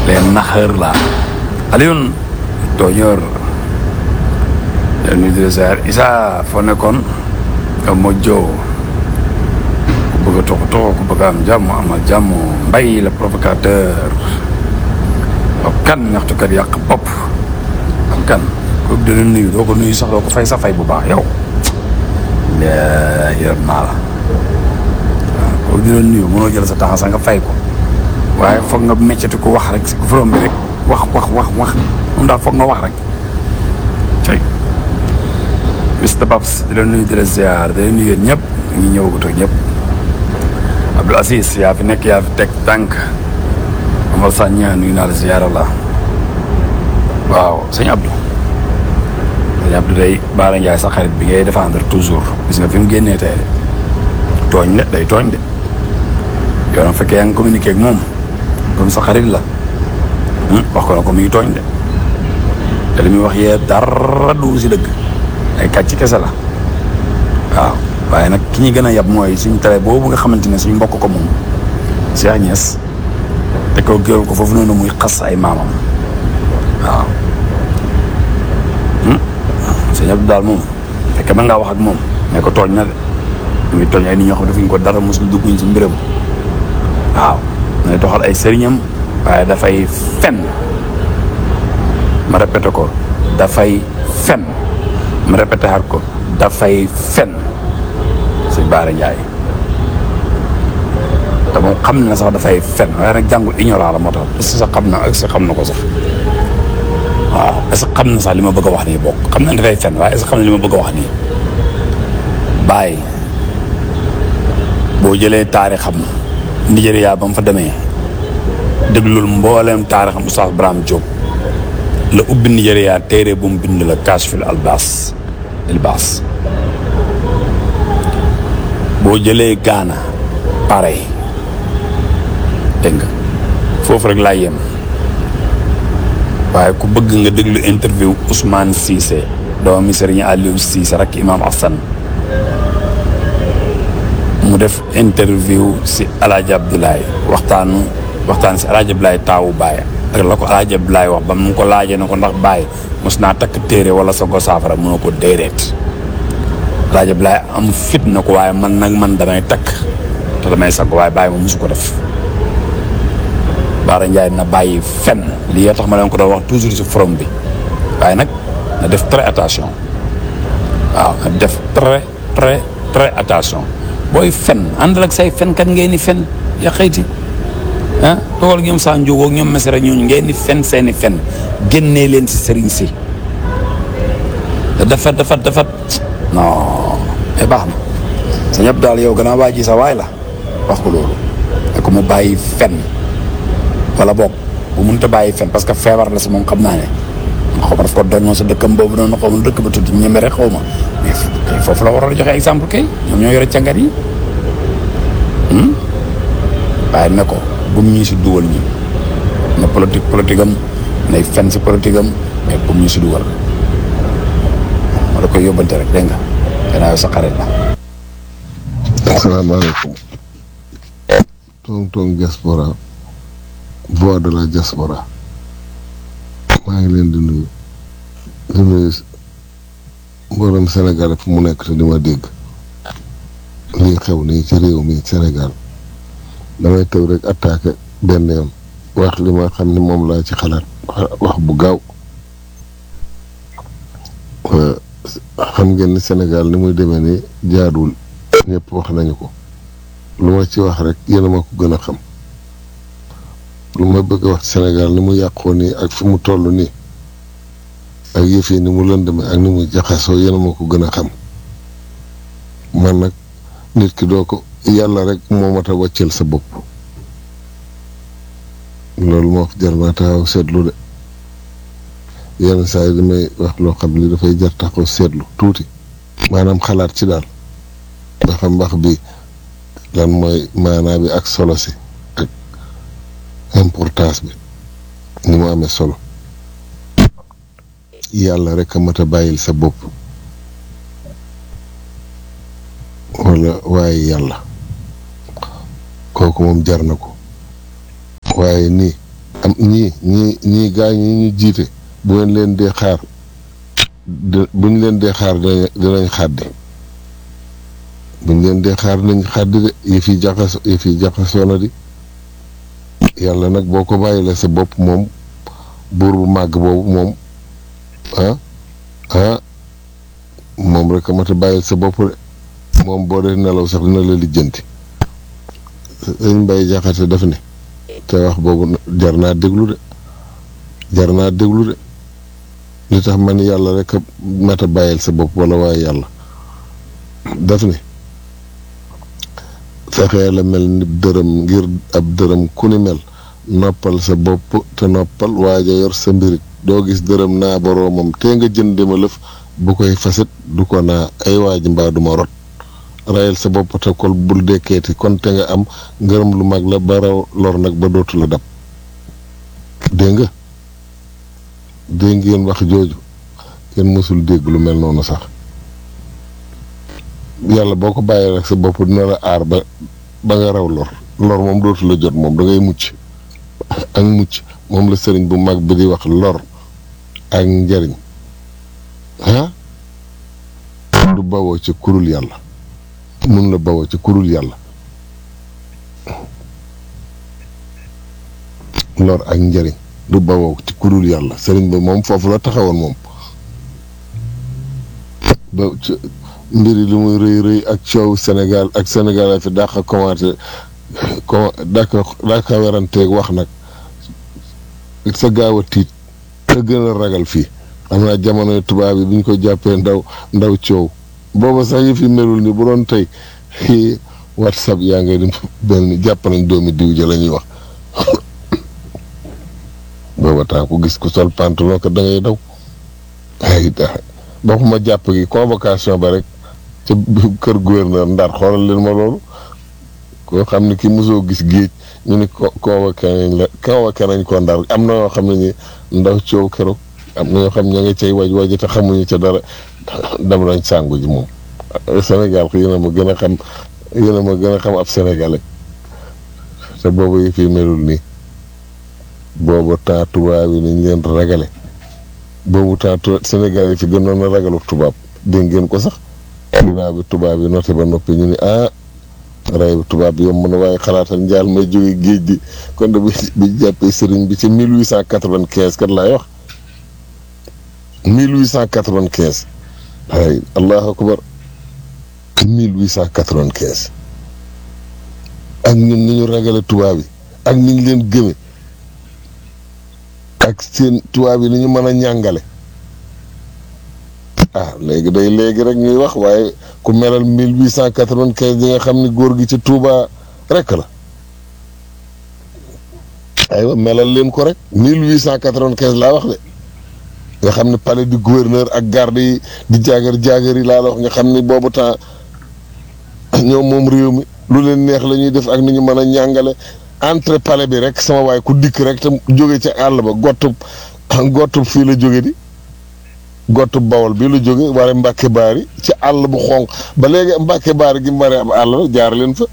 les naxeur la Alioune tooñoor nuyu di la ziar Issa foo nekkoon nga mojjoo ku bëgg a toxu toxu ku bëgg a am jàmm amal jàmm mbay le provocateur ab kan ñaxtukat yàq bopp ab kan kooku dina nuyu doo ko nuyu sax doo ko fay sa fay bu baax yow yërëm naa la waaw kooku dina nuyu mënoo jël sa temps sax nga fay ko waaye foog nga meccati ko wax rek si forom bi rek wax wax wax wax moom daal foog nga wax rek cay Mr Babs di la nuyu di la ziar di la nuyu yéen ñëpp ñi ñëwagut ak ñëpp Abdou Aziz yaa fi nekk yaa fi teg tànk Amal Sagna nuyu naa la ziar la waaw sëñ Abdou sëñ Abdou day Baara Ndiaye sa xarit bi ngay défendre toujours gis nga fi mu génnee tey de tooñ de day tooñ de yow nag fekkee yaa ngi communiqué ak moom comme sa xarit la wax ko na ko muy tooñ de te li muy wax yee dara du si dëgg ay kàcc kese la waaw waaye nag ki ñu gën a yab mooy suñ télé boobu nga xamante ne suñ mbokk ko moom Cheikh Niass te ko gëral ko foofu noonu muy xas ay maamam waaw sëñ Abdou daal moom fekke mën ngaa wax ak moom ne ko tooñ na de muy tooñ ay nit ñoo xam ne defuñ ko dara mosul dugguñ si mbiram waaw nay doxal ay sëriñam waaye dafay fen ma répété ko dafay fen ma répété xaat ko dafay fen sëñ Baara Ndiaye te moom xam na sax dafay fen waaye nag jàngul ignorant la moo tax est-ce que sax xam na est-ce que xam na ko sax waaw est-ce que xam na sax li ma bëgg a wax nii bokk xam na dafay fen waaye est-ce que xam na li ma bëgg a wax nii bàyyi boo jëlee taarixam Nigéria ba mu fa demee déglul mbooleem taarixam Oustaz Braham Diop la ubbi Nigéria téere bu mu bind la Kashful Albas Ilbas boo jëlee Ghana pareil dégg nga foofu rek laa yem waaye ku bëgg nga déglu interview Ousmane Cissé doomi Serigne Aliou Cissé rek Imam Hassan mu def interview si Alaaji Abdoulaye waxtaanu waxtaan si Alaaji Abdoulaye taawu Baye ak la ko Alaaji Abdoulaye wax ba mu ko laajee na ko ndax Baye mos naa takk téere wala sa ko saafara mu ne ko déedéet Alaaji Abdoulaye am fit na ko waaye man nag man damay takk te damay sag waaye Baye moom mosu ko def Baara Ndiaye na bàyyi fen lii yoo tax ma leen ko doon wax toujours si forum bi waaye nag na def très attention waaw na def très très très attention booy fen àndal ak say fen kat ngeen di fen ya xëyti ah dogal ñoom saa njóogoog ñoom mesere ñooñu ngeen di fen seeni fen génnee leen si sëriñ si te dafa dafa dafa non mais baax na sa ñëpp daal yow gannaaw waa ji sa waay la wax ko loolu ne ko mu bàyyi fen wala boog bu mënut a bàyyi fen parce que feebar la si moom xam naa ne xaw ma daf ko doon sa dëkkam boobu noonu xaw ma dëkk ba tudd ñeme rek xaw ma mais kay foofu la waroon a joxe exemple kay ñoom ñoo yore càngat yi waaye ne ko bu mu ñu si dugal ñi na politique politique am nay fen si politique am mais bu mu ñu si dugal ma la koy yóbbante rek dégg nga gannaaw sa xarit la. asalaamaaleykum tong tong diaspora voix de la diaspora maa ngi leen di nuyu di nuyu mboolem Sénégal fu mu nekk te di ma dégg lii xew nii ci réew mi Sénégal damay tëw rek attaqué benn yoon wax li ma xam ne moom laa ci xalaat wax bu gaaw xam ngeen ni Sénégal ni muy demee ni jaaduwul ñëpp wax nañu ko lu ma ci wax rek yéen a ma ko gën a xam lu ma bëgg a wax Sénégal ni mu yàqoo nii ak fi mu toll nii ak yëf yi ni mu lëndame ak ni mu jaxasoo yéen a ma ko gën a xam man nag nit ki doo ko yàlla rek moo mat a wàcceel sa bopp loolu moo jar naa taxaw seetlu de yenn saa yi damay wax loo xam ni dafay jar taxaw seetlu tuuti maanaam xalaat ci daal ba xam mbax bi lan mooy maanaa bi ak solo si ak importance bi ni mu amee solo yàlla rek a mat a bàyyil sa bopp wala waaye yàlla kooku moom jar na ko waaye nii am ñii ñii ñii gaa ñi ñu jiite bu ngeen leen dee xaar buñ leen dee xaar dinañ xàddi buñ leen dee xaar dinañ xàddi de yëf yi jaxas yëf yi jaxasoo na di yàlla nag boo ko bàyyilee sa bopp moom buur bu màgg boobu moom ah ah moom rek a mat a bàyyil sa bopp de moom boo dee nelaw sax dina la lijjanti sëñ Mbay Jaxate daf ne te wax boobu jar naa déglu de jar naa déglu de li tax man yàlla rek a mat a bàyyil sa bopp wala waaye yàlla daf ne fexee la mel ni dërëm ngir ab dërëm ku ni mel noppal sa bopp te noppal waaja yor sa mbirit doo gis dërëm naa boroomam te nga jënd ma lëf bu koy fasit du ko naa ay waaji mbaa duma rot rayal sa bopp te kol bul dekkeeti kon te nga am ngërëm lu mag la ba raw lor nag ba dootu la dab dégg nga dégg ngeen wax jooju kenn mësul dégg lu mel noonu sax yàlla boo ko bàyyi rek sa bopp dina la aar ba ba nga raw lor lor moom dootu la jot moom da ngay mucc ak mucc moom la sëriñ bu mag bi di wax lor ak njariñ ah du bawoo ci kurul yàlla mun la bawoo ci kurul yàlla lor ak njariñ du bawoo ci kurul yàlla sëriñ bi moom foofu la taxawoon moom ba mbiri li muy rëy rëy ak coow Sénégal ak Sénégal a fi dàq a commenté com dàq dàq a weranteeg wax nag sa gaaw a tiit te gën a ragal fii am naa jamonoy tubaab yi bu ñu ko jàppee ndaw ndaw coow booba sax yi fi melul ni bu doon tey whatsapp yaa ngay dem benn jàpp nañ doomi diw ja la ñuy wax booba temps ku gis ku sol pantalon ko da ngay daw ay waxuma jàpp gi convocation ba rek ca kër gouverneur Ndar xoolal leen ma loolu koo xam ne ki mosoo gis géej ñu ni convoqué nañ la convoqué nañ ko Ndar am na yoo xam ne ni ndaw coow keroog am na ñoo xam ña nga cay waj waji te xamuñu ca dara dem nañ sàngu ji moom Sénégal yéen a ma gën a xam yéen a ma gën a xam ab sénégalais te boobu yi fi melul nii boobu temps tubaab yi nañ leen ragale boobu temps Sénégal yi fi gënoon a ragalu tubaab dégg ngeen ko sax dinaa bi tubaab yi noté ba noppi ñu ni ah ray bi tubaab bi yomb na waaye xalaatal njaal may jóge géej gi kon de bi jàppee sëriñ bi ci mille huit cent quatre-vingt-quinze kat laay wax mille huit cent quatre-vingt-quinze ay allahu akbar mille huit cent quatre-vingt-quinze ak ñun ni ñu ragale tubaab yi ak ni ñu leen gëme ak seen tubaab yi ni ñu mën a ñàngale ah léegi day léegi rek ñuy wax waaye ku melal mille huit cent quatre-vingt-quinze di nga xam ni góor gi ci Touba rek la aywa melal leen ko rek mille huit cent quatre-vingt-quinze laa wax de nga xam ne palais du gouverneur ak garde yi di jaagar jaagar yi laa la wax nga xam ni boobu temps ñoom moom réew mi lu leen neex la ñuy def ak ni ñu mën a ñàngale entre palais bi rek sama waay ku dikk rek te jóge ca àll ba gottub gottub fii la jóge di gottub bawol bi la jóge ware mbàkke baari ci àll bu xonq ba léegi mbàkke baari gi mu waree ab àll la jaar leen fa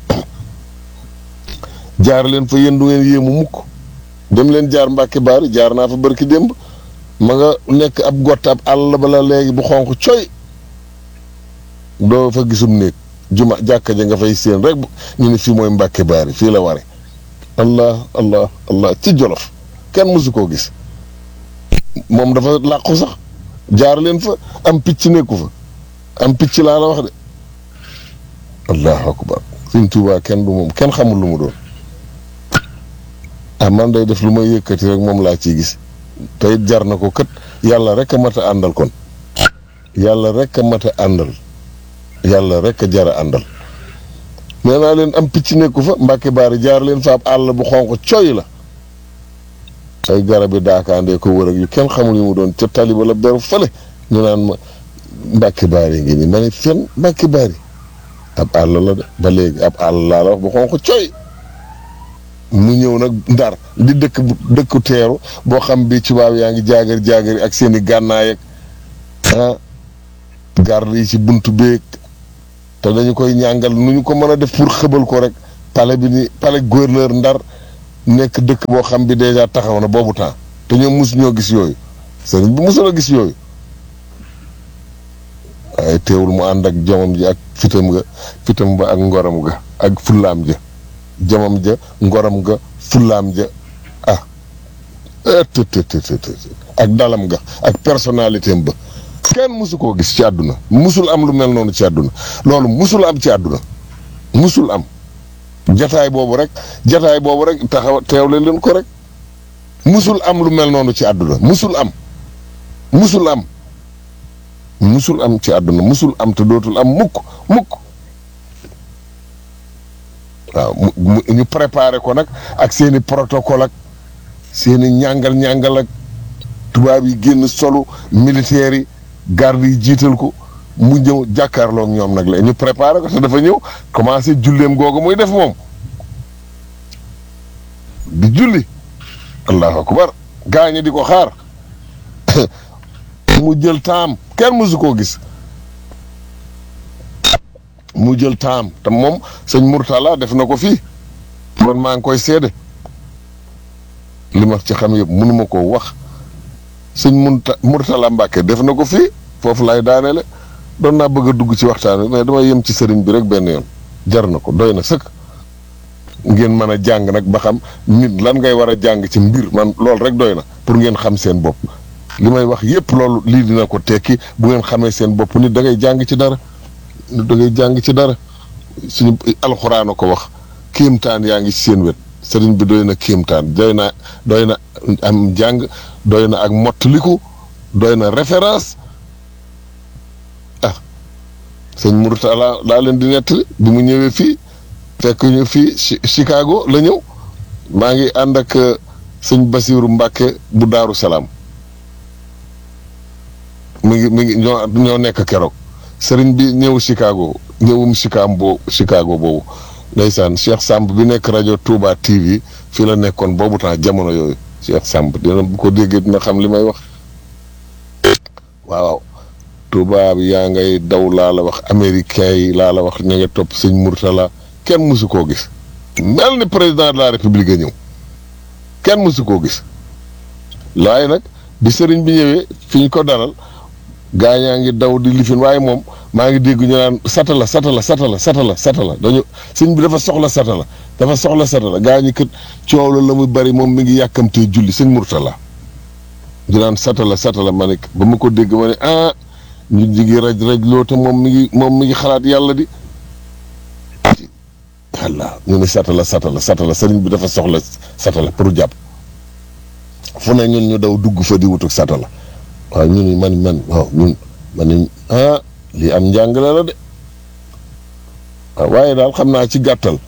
jaar leen fa yéen du ngeen yéemu mukk dem leen jaar mbàkke baari jaar naa fa barki démb ma nga nekk ab gott ab àll ba la léegi bu xonq coy doo fa gisum néeg juma jàkka ja nga fay séen rek ñu ne fii mooy mbàkke baari fii la ware allah allah allah ci jolof kenn mësu koo gis moom dafa làqu sax jaar leen fa am picc nekku fa am picc laa la wax de allahu akbar suñ tuubaa kenn du moom kenn xamul lu mu doon ah man day def lu may yëkkati rek moom laa ciy gis te it jar na ko kët yàlla rek a mat a àndal kon yàlla rek a mat a àndal yàlla rek a jar a àndal nee naa leen am picc nekku fa mbàkke baari jaar leen fa ab àll bu xonq coy la ay garab yi daakaandee ko wër ak yu kenn xamul yu mu doon ca tali wala beru fële ñu naan ma mbàkke baari ngi nii ma ne fen mbàkke baari ab àll la de ba léegi ab àll laa la wax bu xonq coy mu ñëw nag ndar di dëkk dëkku teeru boo xam bi tubaab yaa ngi jaagar jaagari ak seen i gànnaay ak ah garde yi ci buntu beeg te dañu koy ñàngal nu ñu ko mën a def pour xëbal ko rek palais bi ni palais gouverneur ndar nekk dëkk boo xam bi dèjà taxaw na boobu temps te ñoom mosu ñoo gis yooyu sëriñ bi mosul a gis yooyu waaye teewul mu ànd ak jomam ji ak fitam ga fitam ba ak ngoram ga ak fullaam ja jomam ja ngoram ga fullaam ja ah tëtëtëtët ak dalam ga ak personnalité am ba kenn musu koo gis ci àdduna musul am lu mel noonu ci àdduna loolu musul am ci àdduna musul am jataay boobu rek jataay boobu rek taxaw teewle leen ko rek musul am lu mel noonu ci àdduna musul am musul am musul am ci àdduna musul am te dootul am mukk mukk waaw mu ñu préparé ko nag ak seeni protocole ak seeni ñàngal ñàngal ak tubaab yi génn solu militaires yi garde yi jiital ko mu ñëw jàkkaarloog ñoom nag la ñu préparé ko te dafa ñëw commencé julleem googu muy def moom di julli allahu akbar gaañe di ko xaar mu jël taam kenn mësu koo gis mu jël taam te moom sëñ Mourtala def na ko fii man maa ngi koy seede li ma ci xam yëpp mënuma koo wax sëñ Munta Mourtala Mbàkke def na ko fii foofu laay daanele doon naa bëgg a dugg ci waxtaan wi mais dama yem ci sëriñ bi rek benn yoon jar na ko doy na sëkk ngeen mën a jàng nag ba xam nit lan ngay war a jàng ci mbir man loolu rek doy na pour ngeen xam seen bopp li may wax yépp loolu lii dina ko tekki bu ngeen xamee seen bopp nit da ngay jàng ci dara nit da ngay jàng ci dara suñu alxuraan a ko wax kéemtaan yaa ngi ci seen wet sëriñ bi doy na kéemtaan doy na doy na am jàng doy na ak mottaliku doy na référence ah sëñ Mourtala laa leen di nettali bi mu ñëwee fii fekk ñu fii Chicago la ñëw maa ngi ànd ak sëñ Basiiru Mbàkke bu Daaru Salaam mu ngi mu ngi ñoo ñoo nekk keroog sëriñ bi ñëw Chicago ñëwum Chicago Chicago boobu ndeysaan Cheikh Samb bi nekk rajo Touba TV fii la nekkoon boobu temps jamono yooyu Cheikh Samb dina bu ko déggee dina xam li may wax waaw Touba bi yaa ngay daw laa la wax américain yi laa la wax ña nga topp sëñ Mourtala kenn mësu koo gis mel ni président de la république a ñëw kenn mësu koo gis waaye nag bi sëriñ bi ñëwee fi ñu ko dalal gaa ñaa ngi daw di lifin waaye moom maa ngi dégg ñu naan satala satala satala satala satala dañu sëñ bi dafa soxla satala dafa soxla satala gaa ñi kët coow la la muy bari moom mi ngi yàkkamtee julli sëñ Mourtala ñu naan satala satala ma ne ba ma ko dégg ma ne ah ñu jigi raj raj loo te moom mi ngi moom mi ngi xalaat yàlla di walla ñu ne satala satala satala sëriñ bi dafa soxla satala pour jàpp fu ne ñun ñu daw dugg fa di wutuk satala waaw ñun man man waaw ñun man ni ah lii am njàngale la de waaw waaye daal xam naa ci gàttal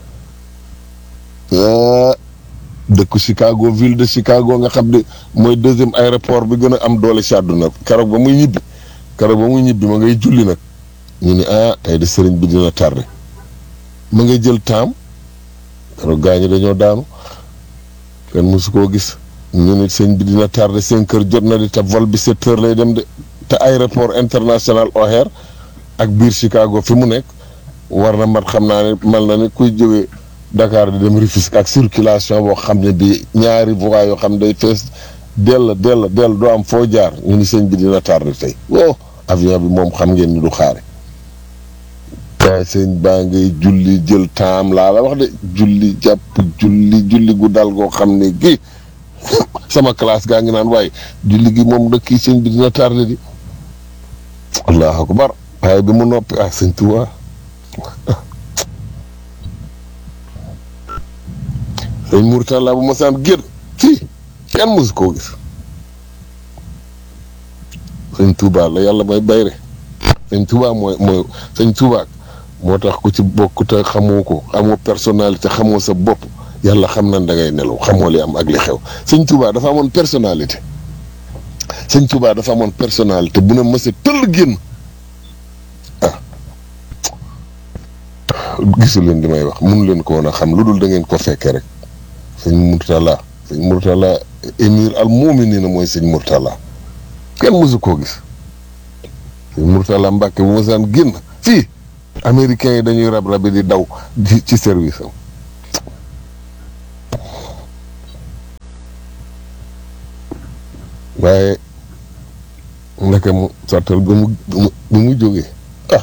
dëkku Chicago ville de Chicago nga xam ne mooy deuxième aéroport bi gën a am doole ci àdduna keroog ba muy ñibbi keroog ba muy ñibbi ma ngay julli nag ñu ni ah tey de sëriñ bi dina tardé ma ngay jël taam keroog gaa ñi dañoo daanu kenn mosu koo gis ñu ni sëñ bi dina tardé cinq heures jot na di te vol bi sept heures lay dem de te aéroport international O'Hare ak biir Chicago fi mu nekk war na mat xam naa ne mel na ni kuy jógee Dakar di dem Rufisque ak circulation boo xam ne bi ñaari voies yoo xam day fees dell dell dell doo am foo jaar ñu ni sëñ bi dina tardé tey oh avion bi moom xam ngeen ni du xaare waaye sëñ baa ngay julli jël taam laa la wax de julli jàpp julli julli gu dal goo xam ne gi sama classe gaa ngi naan waaye julli gi moom dëkk yi sëñ bi dina tardé di allahu akbar waaye bi mu noppi ah sëñ Tuubaa sëñ Mourtala bu mosaan génn fii kenn mosu koo gis sëñ Tuubaa la yàlla mooy bayre sëñ Tuubaa mooy mooy sëñ Tuubaa moo tax ku ci bokk te xamoo ko xamoo personnalité xamoo sa bopp yàlla xam na da ngay nelaw xamoo li am ak li xew sëñ Tuubaa dafa amoon personnalité sëñ Tuubaa dafa amoon personnalité bu ne mësa tëll génn ah gisu leen di may wax mun leen ko woon a xam lu dul da ngeen ko fekkee rek sëñ Mourtala sëñ Mourtala émir al mu'minin mooy sëñ Mourtala kenn mësu koo gis sëñ Mourtala Mbàkke bu mësaan génn fii américains yi dañuy rab rabi di daw ci service am waaye ndeke mu sottal ba mu ba mu jógee ah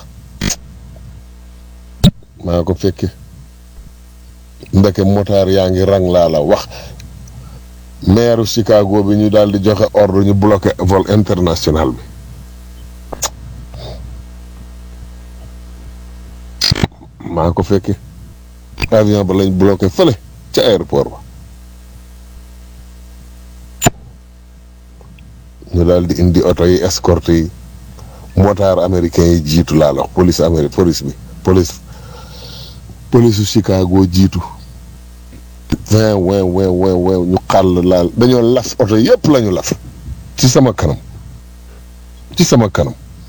maa ko fekke ndeke motaar yaa ngi rang laa la wax maire Chicago bi ñu daal di joxe ordre ñu bloqué vol international bi maa ko fekke avion ba lañ bloqué fële ca aéroport ba ñu daal di indi oto yi escorte yi motard américain yi jiitu laa la wax police amérique police bi police police su Chicago jiitu vingt vingt vingt vingt vingt ñu xàll laal dañoo laf oto yëpp la ñu laf ci sama kanam ci sama kanam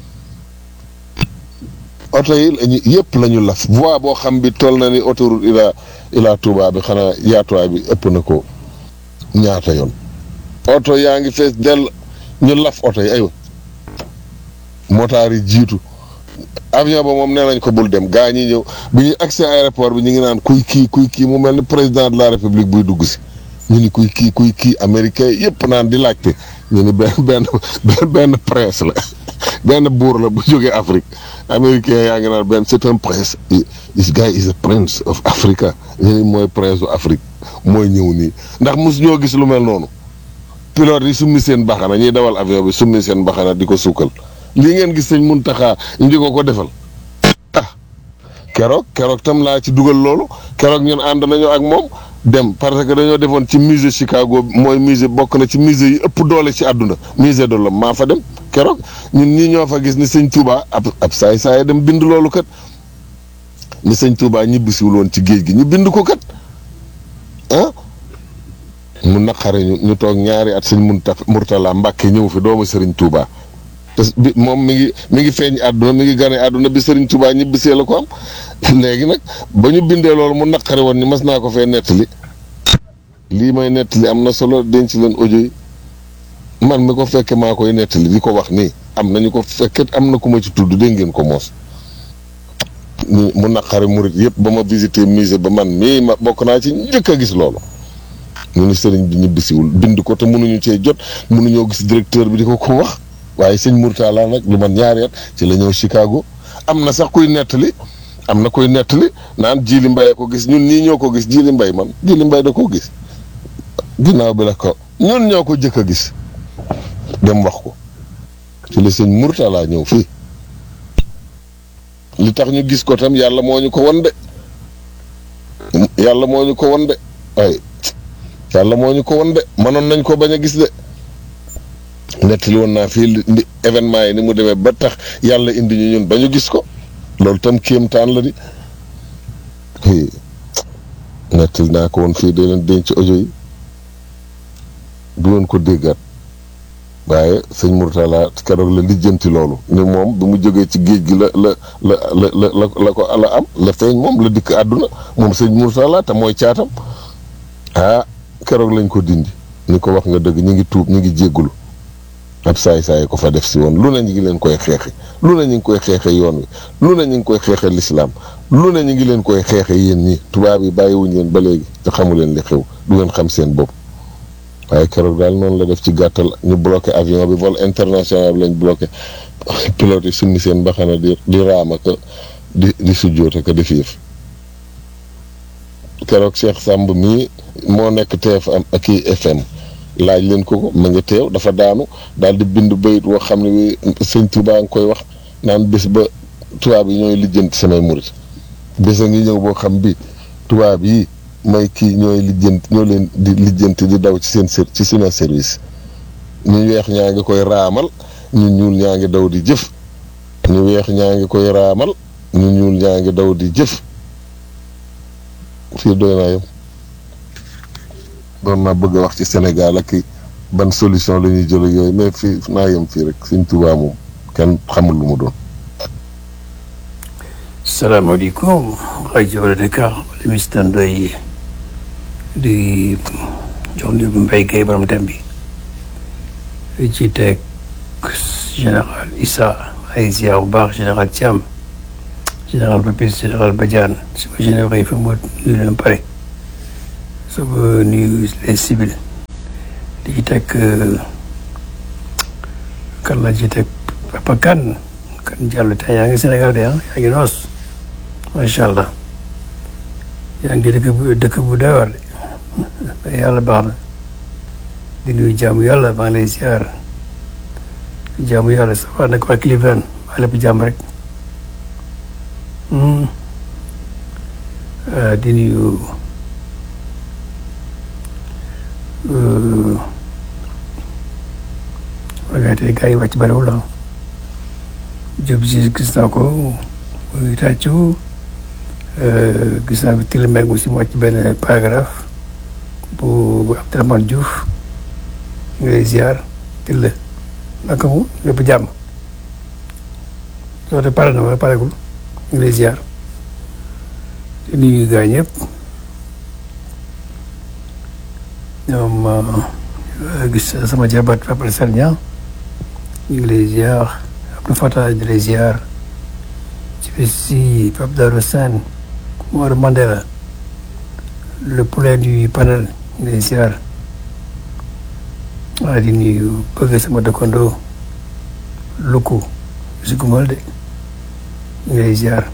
oto yi lañu yëpp la ñu laf voie boo xam bi toll na ni autoroute ila ila Touba bi xanaa yaatuwaay bi ëpp na ko ñaata yoon oto yaa ngi fees dell ñu laf oto yi aywa motaar yi jiitu avion ba moom nee nañ ko bul dem gaa ñi ñëw bi ñu accès aéroport bi ñu ngi naan kuy kii kuy kii mu mel ni président de la république buy dugg si ñu ni kuy kii kuy kii américain yëpp naan di laajte ñu ni benn benn benn prince la benn buur la bu jógee Afrique américain yaa ngi naan benn c'est un prince this guy is a prince of Africa ñu ni mooy prince u Afrique mooy ñëw nii ndax mos ñoo gis lu mel noonu pilote yi summi seen baxana ñuy dawal avion bi summi seen baxana di ko sukkal lii ngeen gis sëñ Muntaxa ñu di ko ko defal ah keroog keroog tam laa ci dugal loolu keroog ñun ànd nañu ak moom dem parce que dañoo defoon ci musée Chicago mooy musée bokk na ci musée yi ëpp doole ci àdduna musée de l'homme maa fa dem keroog ñun ñii ñoo fa gis ni sëñ Touba ab ab saay saay dem bind loolu kat ni sëñ Touba ñibbisiwul woon ci géej gi ñu bind ko kat ah mu naqare ñu ñu toog ñaari at sëñ Munta Murtala Mbàkke ñëw fi doomu Sëriñ Touba te bi moom mi ngi mi ngi feeñ àdduna mi ngi gane àdduna bi Sëriñ Touba ñibbisee la ko am léegi nag ba ñu bindee loolu mu naqare woon ni mas naa ko fee nettali lii may nettali am na solo denc leen audio yi man mi ko fekke maa koy nettali di ko wax nii am nañu ko fekke am na ku ma ci tudd dégg ngeen ko moos mu naqare murit yëpp ba ma visité musée ba man mii ma bokk naa ci njëkk a gis loolu ñu ni sëriñ bi ñibbisiwul bind ko te mënuñu cee jot mënuñoo gis directeur bi di ko ko wax waaye sëñ Mourtala nag lu man ñaari at ci la ñëw Chicago am na sax kuy nettali am na kuy nettali naan Jili Mbaye ko gis ñun nii ñoo ko gis Jili Mbaye man Jili Mbaye da koo gis ginnaaw bi la ko ñun ñoo ko jëkk a gis dem wax ko ci la sëñ Mourtala ñëw fii li tax ñu gis ko tam yàlla moo ñu ko won de yàlla moo ñu ko won de ay yàlla moo ñu ko won de mënoon nañ ko bañ a gis de nettali woon naa fii li événement yi ni mu demee ba tax yàlla indi ñu ñun ba ñu gis ko loolu tam kéemtaan la di nettali naa ko woon fii de leen denc audio yi du woon ko déggaat waaye sëñ Mourtala keroog la lijjanti loolu ni moom bi mu jógee ci géej gi la la la la la la ko la am la feeñ moom la dikk àdduna moom sëñ Mourtala te mooy caatam ah keroog lañ ko dindi ni ko wax nga dëgg ñu ngi tuub ñu ngi jéggulu ab saay-saay ko fa def si woon lu ne ñu ngi leen koy xeexe lu ne ñu ngi koy xeexe yoon wi lu ne ñu ngi koy xeexe lislaam lu ne ñu ngi leen koy xeexe yéen ñi tubaab yi bàyyiwuñ leen ba léegi te xamu leen li xew du ngeen xam seen bopp waaye keroog daal noonu la def ci gàttal ñu bloqué avion bi vol international bi lañ bloqué pilote yi summi seen mbaxana di di raama ka di di sujjoota ka def yëf keroog Cheikh Samb mii moo nekk TFM ak kii FM laaj leen ko ko ma nga teew dafa daanu daal di bind bayit woo xam ne wi sëñ Touba nga koy wax naan bés ba tubaab yi ñooy lijjanti samay murit bés a ngi ñëw boo xam bi tubaab yi may kii ñooy lijjanti ñoo leen di lijjanti di daw ci seen ci seen service ñu weex ñaa ngi koy raamal ñu ñuul ñaa ngi daw di jëf ñu weex ñaa ngi koy raamal ñu ñuul ñaa ngi daw di jëf fii doy naa yem doon naa bëgg a wax ci Sénégal ak ban solution la ñuy jël yooyu mais fii naa yem fii rek Sëñ Tuubaa moom kenn xamul lu mu doon. salaamaaleykum rajo Dakar émission doy di jox ndi bu mbay gay borom tem bi ci teg général Issa ay ziar bu baax général Thiam général Papis général Badiane sama général yi fa mu nuyu leen pare sama nuyu les civils di ci teg kan la ci teg papa kan kan Diallo tey yaa ngi Sénégal de ah yaa ngi noos macha allah yaa ngi dëkk bu dëkk bu doy waar de yàlla baax na di nuyu jaamu yàlla maa ngi lay ziar jaamu yàlla ça va nag waa Cleveland maa lépp jàmm rek di nuyu waaye tey gars yi wàcc bariwul ah Diop si gis naa ko muy tàccu gis naa ko Tilmeng aussi mu wàcc benn paragraphe bu Abdourahmane Diouf ñu lay ziar Tille naka mu lépp jàmm loolu de pare na wala paregul ñu lay ziar di nuyu gars ñëpp ñoom gis sama jabat Papa Sarnia ñu ngi lay ziar Abdou Fatah di lay ziar ci bis si Pape Darou Sane Mor Mandela le poulain du panel ñu ngi lay ziar waa di nuyu bëgg sama dëkkandoo Luku si gumal de ñu ngi lay ziar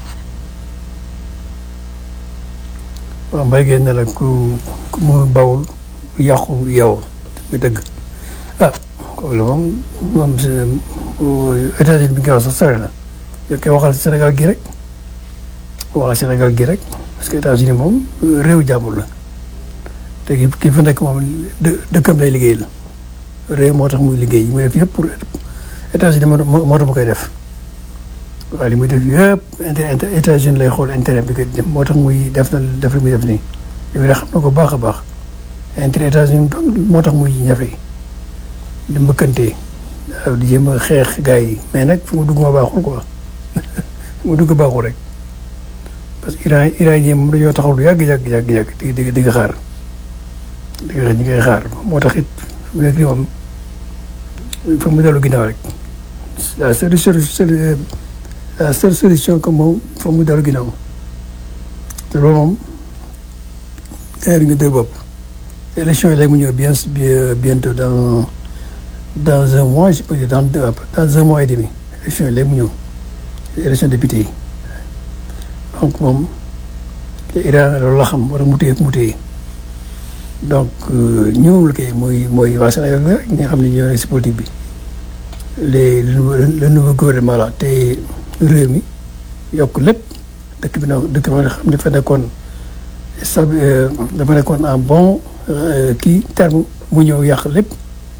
waaw mbay génn na la ku ku mu bawul yàqu yow muy dëgg ah kooku la moom moom États-Unis bi nga wax sax sore na yow koy waxal Sénégal gi rek waxal Sénégal gi rek parce que États-Unis moom réew jàmbur la te ki ki fa nekk moom dë dëkkam lay liggéey la réew moo tax muy liggéey yi muy def yëpp pour États-Unis moo moo tax mu koy def waaye li muy def yëpp inter États-Unis lay xool intérêt bi ko moo tax muy def na def li muy def nii li muy def xam na ko baax a baax intérêt États-Unis moo tax muy ñafe di mbëkkante waaw di jéem a xeex gars yi mais nag fu mu dugg ma baaxul quoi fu mu dugg baaxul rek parce que Iran Iran yi moom dañoo taxaw lu yàgg yàgg yàgg yàgg di di di nga xaar di nga ñu ngay xaar moo tax it mu nekk nii moom fa mu dellu ginnaaw rek la seule solution la seule solution que moom fa mu dellu ginnaaw te loolu moom gars yi ñu dégg bopp élection yi léegi mu ñëw bien bientôt dans dans un mois je peux dire dans dans un mois et demi élection yi léegi mu ñëw élection député yi donc moom te Iran loolu la xam war a mu téye mu téye donc ñoom la koy mooy mooy waa Sénégal la ñi nga xam ne ñoo nekk si politique bi les le nouveau gouvernement la te réew mi yokk lépp dëkk bi nag dëkk bi nga xam ne dafa nekkoon sa dafa nekkoon en bon kii terme mu ñëw yàq lépp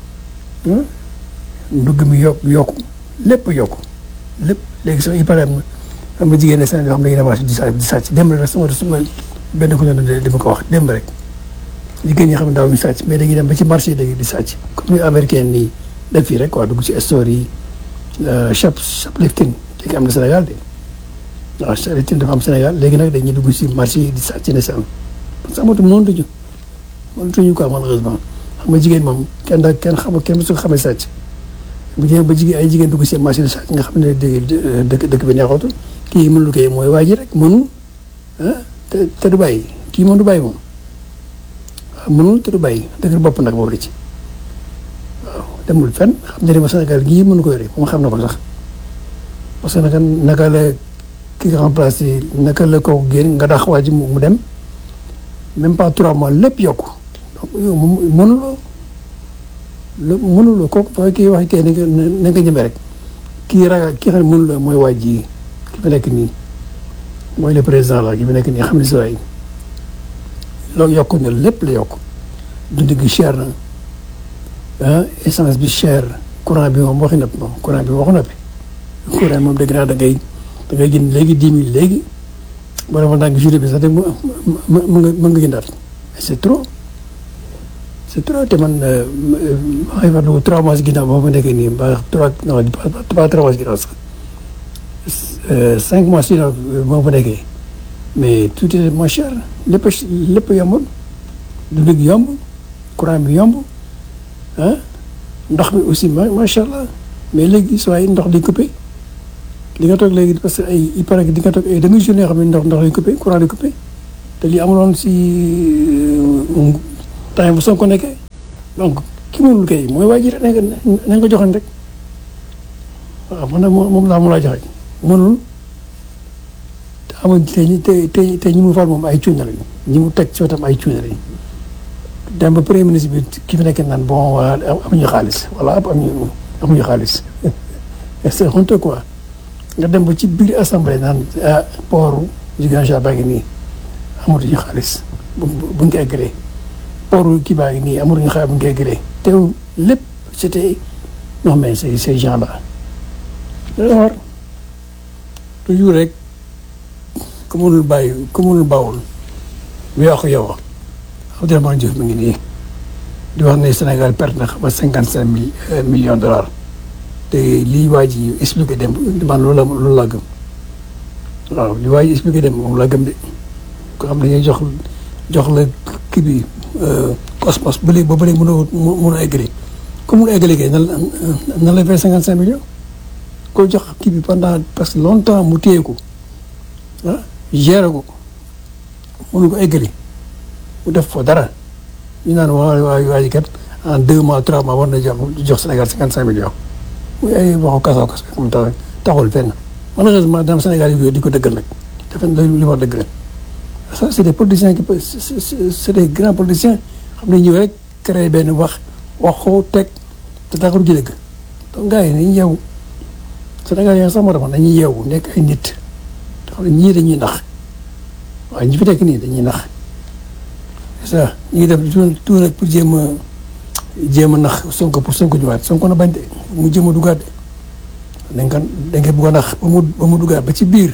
ndugg mi yokk yokku lépp yokku lépp léegi sax il paraît am na jigéen ne Sénégal yoo xam ne dañuy demaat di sàcc di sàcc démb rek sama sama benn ko ñëw di ma ko wax démb rek jigéen ñi xam ne daaw ñu sàcc mais dañuy dem ba ci marché yi di sàcc comme ni américain nii def fii rek quoi dugg ci store yi shop shoplifting léegi am na Sénégal de waaw shoplifting dafa am Sénégal léegi nag dañuy dugg ci marché yi di sàcc ne si am parce que amatul mënatuñu mënatuñu quoi malheureusement xam nga jigéen moom kenn da kenn xamul kenn su ko xamee sàcc bu jigéen ba jigéen ay jigéen dugg ci marché di sàcc nga xam ne dëkk dëkk bi neexatul kii mënul koy mooy waa ji rek mënul ah te te du bàyyi kii moom du bàyyi moom waaw mënul te du bàyyi dëgër bopp nag boobu la ci waaw demul fenn xam ne ma Sénégal gii mënu ko yore moom xam na ko sax parce que naka naka la ki nga remplacé naka la kooku génn nga dax waa ji mu dem même pas trois mois lépp yokku donc yow mënuloo lépp mënuloo kooku fa kii wax kii na nga ñeme rek kii ragal kii xam ne mënuloo mooy waa ji ki fi nekk nii mooy le président la ki fi nekk nii xam ne si waay loolu yokku na lépp la yokk dund gi cher na ah essence bi cher courant bi moom waxi nopp moom courant bi waxu noppi courant moom dégg naa da ngay da ngay jënd léegi dix mille léegi boo demoon ndànk journée bi sax de mu mu nga mu nga jëndaat c'est trop c'est trop te man maa ngi fàttaliku trois mois ginnaaw boo fa nekkee nii ba trois non pas trois mois ginnaaw sax cinq mois ginnaaw boo fa nekkee mais tout est moins cher lépp lépp yombul dund gi yomb courant bi yomb ah ndox mi aussi macha allah mais léegi soo ay ndox di coupé li nga toog léegi parce que ay il paraît que di nga toog ay demi journée yoo xam ne ndox ndox di coupé courant di coupé te lii amuloon si temps bu Sonko nekkee donc ki mënul kay mooy waa ji rek na nga joxoon rek waaw man nag moom laa moom laa joxe mënul te amuñ te ñi te te te ñi mu fal moom ay cuune lañu ñi mu teg ci wetam ay cuune lañu dem ba premier ministre bi ki fi nekk naan bon waa amuñu xaalis wala amuñu amuñu xaalis c'est honteux quoi nga dem ba ci biir assemblée naan ah port Ziguinchor baa ngi nii amatuñu xaalis bu bu ñu ko eggalee port kii baa ngi nii amatuñu xaalis bu ñu ko eggalee te lépp c'était non mais ces ces gens là alors toujours rek ku mënul bàyyi ku mënul bawul weexu yow Abdourahmane Diouf mi ngi nii di wax ne Sénégal perte na xam nga cinquante cinq mille millions de dollars te lii waa ji expliqué dem man loolu la loolu laa gëm waaw li waa ji expliqué dem moom laa gëm de ko xam ne dañuy jox jox la kii bi cosmos ba léegi ba ba léegi mënoo mënoo eggali comme mënoo eggali kay nan la nan la fay cinquante cinq millions ko jox kii bi pendant parce que longtemps mu téye ko ah géré ko mënu ko eggali mu def fa dara ñu naan waa waa waa ji kat en deux mois trois mois war na jox jox Sénégal cinquante cinq millions muy ay waxu kasaw kasaw comme tax taxul fenn malheureusement dans Sénégal yi di ko dëggal nag dafa li wax dëgg la ça c' est des politiciens qui c' est des grands politiciens xam ne ñëw rek créé benn wax waxoo teg te taxul ji dëgg donc gars yi nañu yeewu Sénégal yi sax moo tax nañuy yeewu nekk ay nit te xam ne ñii dañuy nax waaye ñi fi nekk nii dañuy nax c'est ça ñu ngi def tout tout nag pour jéem a jéem a nax Sonko pour Sonko ñëwaat Sonko na bañ de mu jéem a dugaat de dañ ko dañ ko bëgg a nax ba mu ba mu dugaat ba ci biir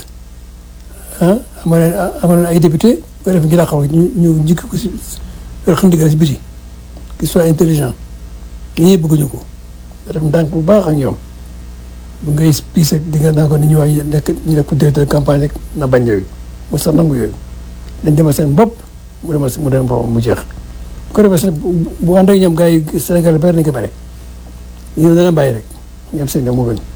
ah ama leen ama leen ay député ba def ngi xaw ñu ñu njëkk ko si xam ndigal si biti qu'il soit intelligent ñii bëgguñu ko nga def ndànk bu baax ak ñoom bu ngay piis ak di nga naa ko ni ñu waay nekk ñu def ko directeur campagne rek na bañ yooyu mu sax nangu yooyu dañ demal seen bopp mu demal mu dem boppam mu jeex bu ko defee seen bu ànd ak ñoom gars yi Sénégal bari nañ ko bare ñu dana bàyyi rek ñoom seen ñoom mu gën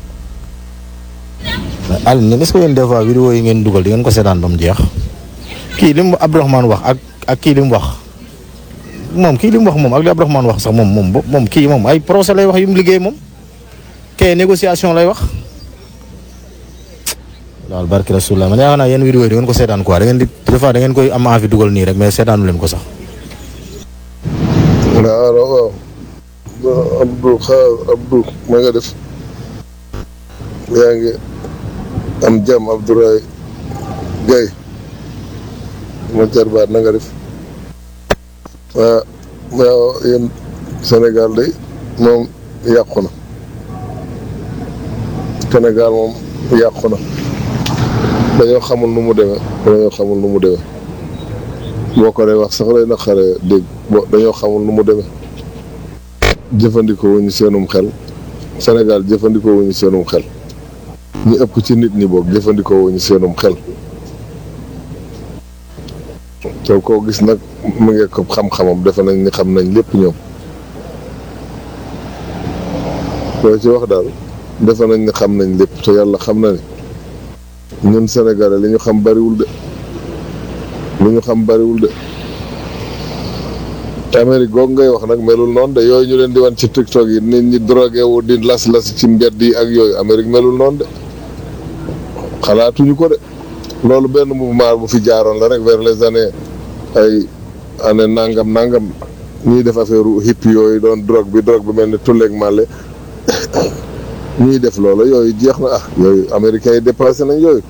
Alioune est-ce que yéen des fois vidéo yi ngeen dugal di ngeen ko seetaan ba mu jeex kii li mu Abdourahmane wax ak ak kii li mu wax moom kii li mu wax moom ak li Abdourahmane wax sax moom moom moom kii moom ay procès lay wax yu mu liggéey moom kee négociation lay wax daal barki rasulullah man yaakaar naa yéen vidéo yi di ngeen ko seetaan quoi da ngeen di des fois da ngeen koy am envie dugal nii rek mais seetaanu leen ko sax. waaw waaw Abdou xaar Abdou ma nga def yaa ngi am jàmm Abdoulaye Gaye ma jarbaat na nga def waaw waaw yéen Sénégal de moom yàqu na Sénégal moom yàqu na dañoo xamul nu mu demee dañoo xamul nu mu demee boo ko dee wax sax lay naqaree dégg bo dañoo xamul nu mu demee jëfandikoo wuñu seenum xel Sénégal jëfandikoo wuñu seenum xel ñu ëpp ci nit ñi boog jëfandikoo wuñu seenum xel te koo gis nag mu ngi ko xam-xamam defe nañ ni xam nañ lépp ñoom loo ci wax daal defe nañ ni xam nañ lépp te yàlla xam na ni ñun Sénégalais li ñu xam bariwul de li ñu xam bariwul de Amérique googu ngay wax nag melul noonu de yooyu ñu leen di wan ci TikTok yi nit ñi drogué wu di las-las ci mbedd yi ak yooyu Amérique melul noonu de xalaatuñu ko de loolu benn mouvement bu fi jaaroon la rek vers les années ay année nangam nangam ñuy def affaire hip yooyu doon drogue bi drogue bi mel ni tulleeg màlle ñuy def loola yooyu jeex na ah yooyu américains yi dépassé nañ yooyu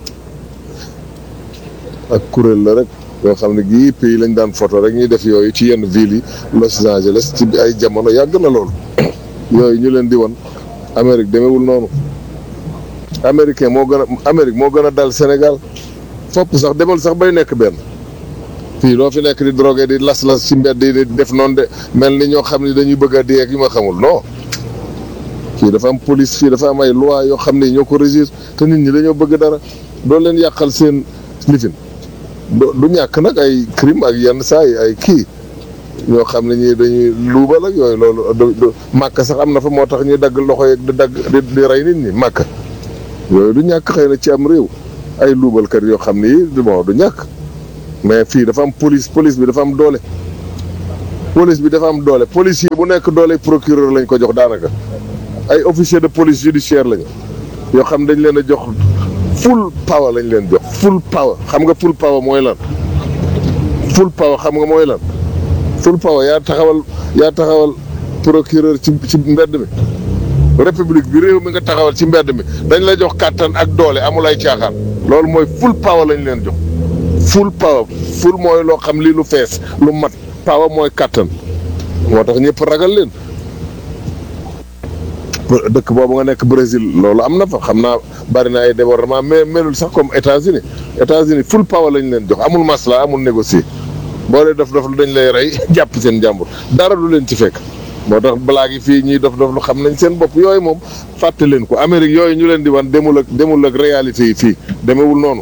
ak kuréel la rek yoo xam ne gii pays lañ daan photo rek ñuy def yooyu ci yenn villes yi Los Angeles ci ay jamono yàgg na loolu yooyu ñu leen di won Amérique demewul noonu américain moo gën a Amérique moo gën a dal Sénégal fopp sax demal sax bay nekk benn fii loo fi nekk di drogué di las-las ci mbedd yi di def noonu de mel ni ñoo xam ne dañuy bëgg a dee ak yu ma xamul non fii dafa am police fii dafa am ay loi yoo xam ne ñoo ko régir te nit ñi dañoo bëgg dara doo leen yàqal seen lifin du ñàkk nag ay crime ak yenn saa yi ay kii ñoo xam ne ñii dañuy luubal ak yooyu loolu du màkk sax am na fa moo tax ñuy dagg loxo yeeg di dagg di di rey nit ñi màkk yooyu du ñàkk xëy na ci am réew ay luubalkat yoo xam ne yi bon du ñàkk mais fii dafa am police police bi dafa am doole police bi dafa am doole policier bu nekk doole procureur lañ ko jox daanaka ay officier de police judiciaire lañu yoo xam dañ leen a jox full power lañ leen jox full power xam nga full power mooy lan full power xam nga mooy lan full power yaa taxawal yaa taxawal procureur ci ci mbedd mi république bi réew mi nga taxawal ci mbedd mi dañ la jox kàttan ak doole amul ay caaxaan loolu mooy full power lañ leen jox full power full mooy loo xam lii lu fees lu mat power mooy kàttan moo tax ñëpp ragal leen dëkk boobu nga nekk Brésil loolu am na fa xam naa bari na ay débordement mais melul sax comme États-Unis États-Unis full power lañ leen jox amul masla amul négocier boo dee dof dof lu dañ lay rey jàpp seen jàmbur dara du leen ci fekk moo tax balaa gi fii ñuy dof dof lu xam nañ seen bopp yooyu moom fàtte leen ko Amérique yooyu ñu leen di wan demul ak demul ak réalité yi fii demewul noonu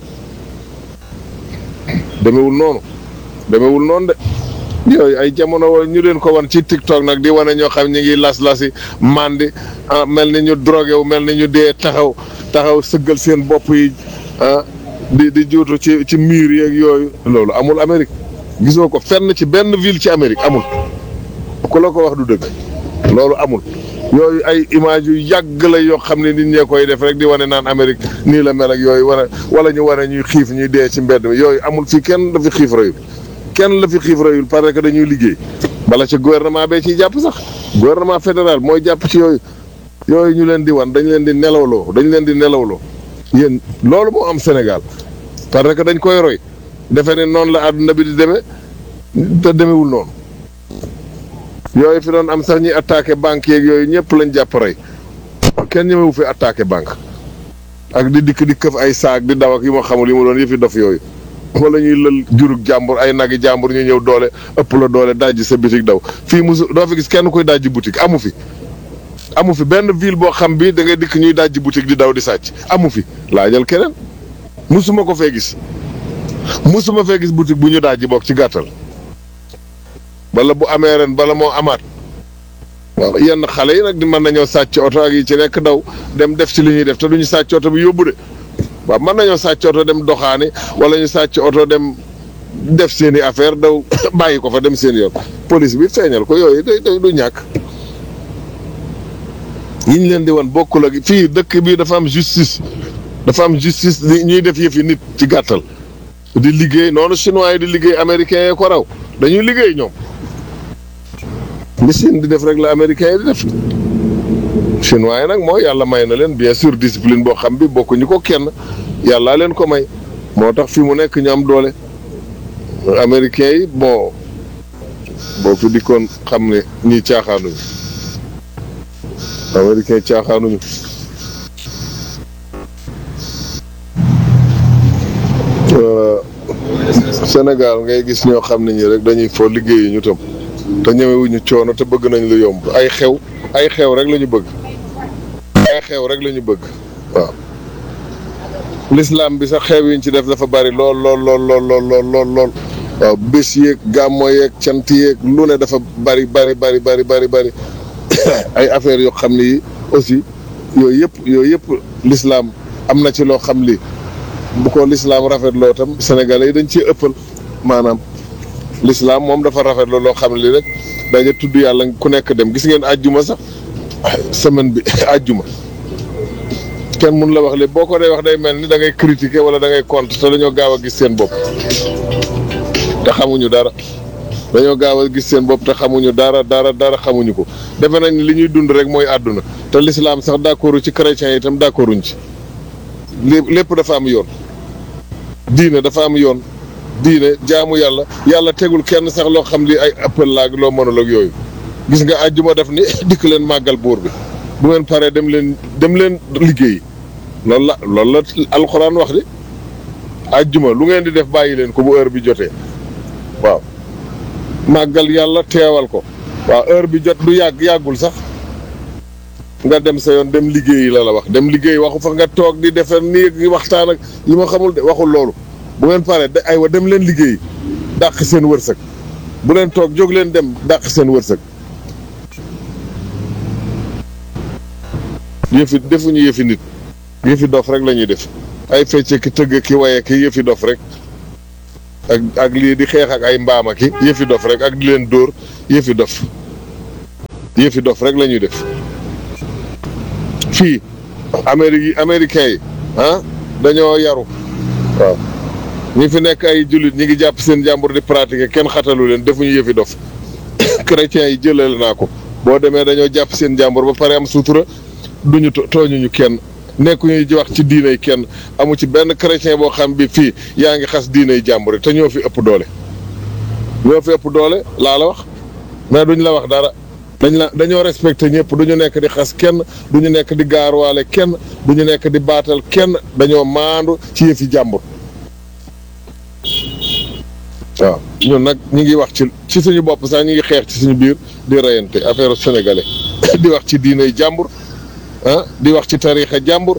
demewul noonu demewul noonu de yooyu ay jamono woo ñu leen ko wan ci TikTok nag di wane ñoo xam ñu ngi las-lasi mandi ah mel ni ñu drogué wu mel ni ñu dee taxaw taxaw sëggal seen bopp yi ah di di juutu ci ci mur yeeg yooyu loolu amul Amérique gisoo ko fenn ci benn ville ci Amérique amul ku la ko wax du dëgg loolu amul yooyu ay image yu yàgg la yoo xam ne nit ñee koy def rek di wane naan Amérique nii la mel ak yooyu wane wala ñu wane ñuy xiif ñuy dee ci mbedd mi yooyu amul fii kenn dafi xiif rayul kenn la fi xiif rayul parce que dañuy liggéey bala ci gouvernement bee ciy jàpp sax gouvernement fédéral mooy jàpp ci yooyu yooyu ñu leen di wan dañ leen di nelawloo dañ leen di nelawloo yéen loolu moo am Sénégal parce que dañ koy roy defe ne noonu la àdduna bi di demee te demewul noonu yooyu fi doon am sax ñuy attaqué banque yeeg yooyu ñëpp lañ jàpp rey kenn ñemewu fi attaqué banque ak di dikk di këf ay saak di daw ak yu ma xamul yi ma doon yëfi dof yooyu wala ñuy lël jurug jàmbur ay nagi jàmbur ñu ñëw doole ëpp la doole dajji sa bitik daw fii musu doo fi gis kenn koy dajji boutique amu fi amu fi benn ville boo xam bi da ngay dikk ñuy dajji boutique di daw di sàcc amu fi laajal keneen musuma ko fee gis musuma fee gis boutique bu ñu dajji bokk ci gàttal wala bu amee ren bala moo amaat waaw yenn xale yi nag di mën nañoo sàcc oto ak yi ci nekk daw dem def ci li ñuy def te duñu sàcc oto bi yóbbu de waaw mën nañoo sàcc oto dem doxaani wala ñu sàcc oto dem def seen i affaire daw bàyyi ko fa dem seen yoon police bi feeñal ko yooyu day day du ñàkk yi ñu leen di wan bokkul ak fii dëkk bi dafa am justice dafa am justice li ñuy def yëfi nit ci gàttal di liggéey noonu chinois yi di liggéey américains yi ko raw dañuy liggéey ñoom li Chine di def rek la américains yi di def chinois yi nag mooy yàlla may na leen bien sûr discipline boo xam bi bokkuñu ko kenn yàllaa leen ko may moo tax fi mu nekk ñu am doole américains yi bon boo fi dikkoon xam ne ñii caaxaanuñu américains caaxaanuñu Sénégal ngay gis ñoo xam ne ñi rek dañuy foo liggéeyi ñu tam te ñëwewuñu coono te bëgg nañ lu yomb ay xew ay xew rek la ñu bëgg ay xew rek la ñu bëgg waaw l'islam bi sax xew yiñ ci def dafa bari lool lool lool lool lool lool lool lool waaw bés yeeg gàmmo yeeg cant yeeg lu ne dafa bari bari bari bari bari bari ay affaires yoo xam ne yi aussi yooyu yëpp yooyu yëpp l'islam am na ci loo xam li bu ko l'islam rafetloo tam sénégalais yi dañ ciy ëppal maanaam l'islam moom dafa rafetloo loo xam li rek dañu tudd yàlla ku nekk dem gis ngeen àjjuma sax semaine bi àjjuma kenn mun la wax lépp boo ko dee wax day mel ni da ngay critiquer wala da ngay contre te dañoo gaaw a gis seen bopp te xamuñu dara dañoo gaaw a gis seen bopp te xamuñu dara dara dara xamuñu ko defe nañ li ñuy dund rek mooy àdduna te l'islam sax d'accordu ci chrétiens yi itam d'accorduñ ci lépp dafa am yoon diine dafa am yoon diine jaamu yàlla yàlla tegul kenn sax loo xam li ay appel laag loo mënul ak yooyu gis nga àjjuma def ni dikk leen màggal buur bi bu ngeen paree dem leen dem leen liggéey loolu la loolu la alxuraan wax di àjjuma lu ngeen di def bàyyi leen ko bu heure bi jotee waaw màggal yàlla teewal ko waaw heure bi jot du yàgg yàggul sax nga dem sa yoon dem liggéeyi la la wax dem liggéey waxu fa nga toog di defar nii ak waxtaan ak yi ma xamul de waxul loolu bu ngeen paree de aywa dem leen liggéey dàq seen wërsëg bu leen toog jóg leen dem dàq seen wërsëg yëfi defuñu yëfi nit yëfi dof rek la ñuy def ay fecce ki tëgg ki waye ki yëfi dof rek ak ak lii di xeex ak ay mbaama ki yëfi dof rek ak di leen dóor yëfi dof yëfi dof rek la ñuy def fii Amérique yi américains yi ah dañoo yaru waaw ñi fi nekk ay jullit ñi ngi jàpp seen jàmbur di pratiquer kenn xatalu leen defuñu yëfi dof chrétiens yi jëlale naa ko boo demee dañoo jàpp seen jàmbur ba pare am sutura duñu tooñuñu kenn nekkuñu di wax ci diinay kenn amu ci benn chrétien boo xam bi fii yaa ngi xas diinay jàmbur yi te ñoo fi ëpp doole ñoo fi ëpp doole laa la wax mais duñ la wax dara dañ la dañoo respecté ñëpp du ñu nekk di xas kenn du ñu nekk di gaaruwaale kenn du ñu nekk di baatal kenn dañoo maandu ci yëfi jàmbur waaw ñun nag ñu ngi wax ci ci suñu bopp sax ñu ngi xeex ci suñu biir di reyante affaire sénégalais di wax ci diinay jàmbur ah di wax ci tariixa jàmbur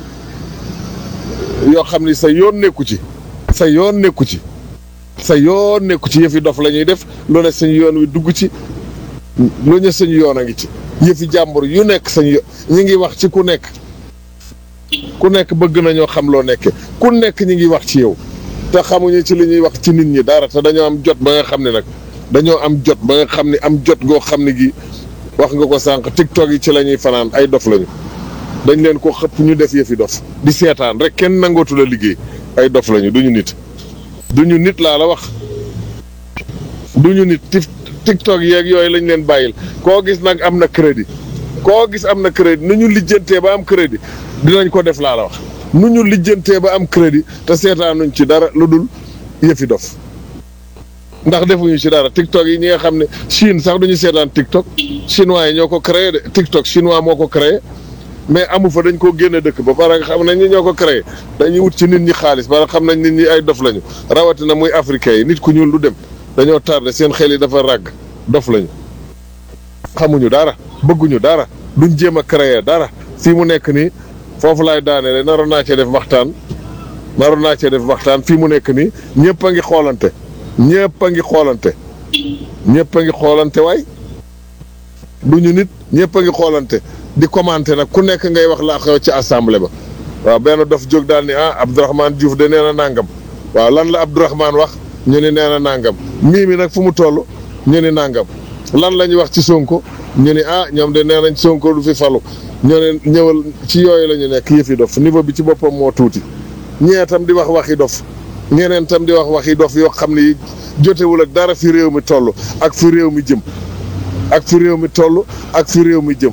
yoo xam ni sa yoon nekku ci sa yoon nekku ci sa yoon nekku ci yëfi dof la ñuy def lu ne suñu yoon wi dugg ci lu ne suñu yoon a ngi ci yëfi jàmbur yu nekk sañu yo ñi ngi wax ci ku nekk ku nekk bëgg nañoo xam loo nekke ku nekk ñi ngi wax ci yow te xamuñu ci li ñuy wax ci nit ñi dara te dañoo am jot ba nga xam ne nag dañoo am jot ba nga xam ne am jot goo xam ne gi wax nga ko sànq tiktok yi ci la ñuy fanaan ay dof lañu dañ leen ko xëpp ñu def yëfi dof di seetaan rek kenn nangootu la liggéey ay dof lañu duñu nit duñu nit laa la wax duñu nit tif tiktok yeeg yooyu lañ leen bàyyil koo gis nag am na crédit koo gis am na crédit nu ñu lijjantee ba am crédit dinañ ko def laa la wax nu ñu lijjantee ba am crédit te seetaanuñ ci dara lu dul yëfi dof ndax defuñu ci dara tiktok yi ñi nga xam ne Chine sax duñu seetaan tiktok chinois yi ñoo ko créé de tiktok chinois moo ko créé mais amu fa dañ koo génne dëkk ba pare xam nañ ni ñoo ko créé dañuy wut ci nit ñi xaalis ba xam nañ nit ñi ay dof lañu rawatina muy africain yi nit ku ñuul du dem dañoo tardé seen xel yi dafa ràgg dof lañu xamuñu dara bëgguñu dara duñ jéem a créer dara fii mu nekk nii foofu laay daaneele naroon naa cee def waxtaan naroon naa cee def waxtaan fii mu nekk nii ñëpp a ngi xoolante ñëpp a ngi xoolante ñëpp a ngi xoolante waay duñu nit ñëpp a ngi xoolante di commenter nag ku nekk ngay wax laa xew ci assemblée ba waaw benn dof jóg daal ni ah Abdourahmane Diouf de nee na nàngam waaw lan la Abdourahmane wax ñu ni nee na nàngam mii mi nag fu mu toll ñu ni nàngam lan la ñuy wax ci Sonko ñu ni ah ñoom de nee nañ Sonko du fi falu ñoo ne ñëwal ci yooyu la ñu nekk yëfi dof niveau bi ci boppam moo tuuti ñee tam di wax waxi dof ñeneen tam di wax waxi dof yoo xam ni jotewul ak dara fi réew mi toll ak fi réew mi jëm ak fi réew mi toll ak fi réew mi jëm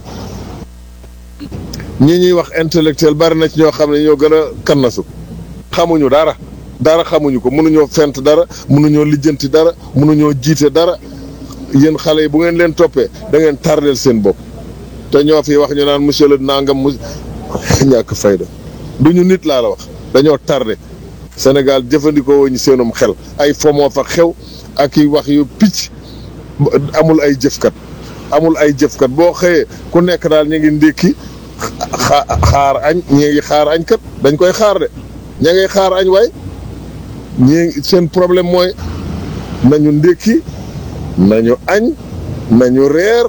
ñi ñuy wax intellectuel bari na ci ñoo xam ne ñoo gën a kannasu xamuñu dara dara xamuñu ko mënuñoo fent dara mënuñoo lijjanti dara mënuñoo jiite dara yéen xale yi bu ngeen leen toppee da ngeen tardeel seen bopp te ñoo fi wax ñu naan monsieur le nangam mu ñàkk fayda du ñu nit laa la wax dañoo tardé Sénégal jëfandikoo wuñu seenum xel ay fomoo fa xew ak i wax yu picc amul ay jëfkat amul ay jëfkat boo xëyee ku nekk daal ñu ngi ndékki xaar añ ñi ngi xaar añ kat dañ koy xaar de ña ngay xaar añ waay ñi seen problème mooy nañu ndékki nañu añ nañu reer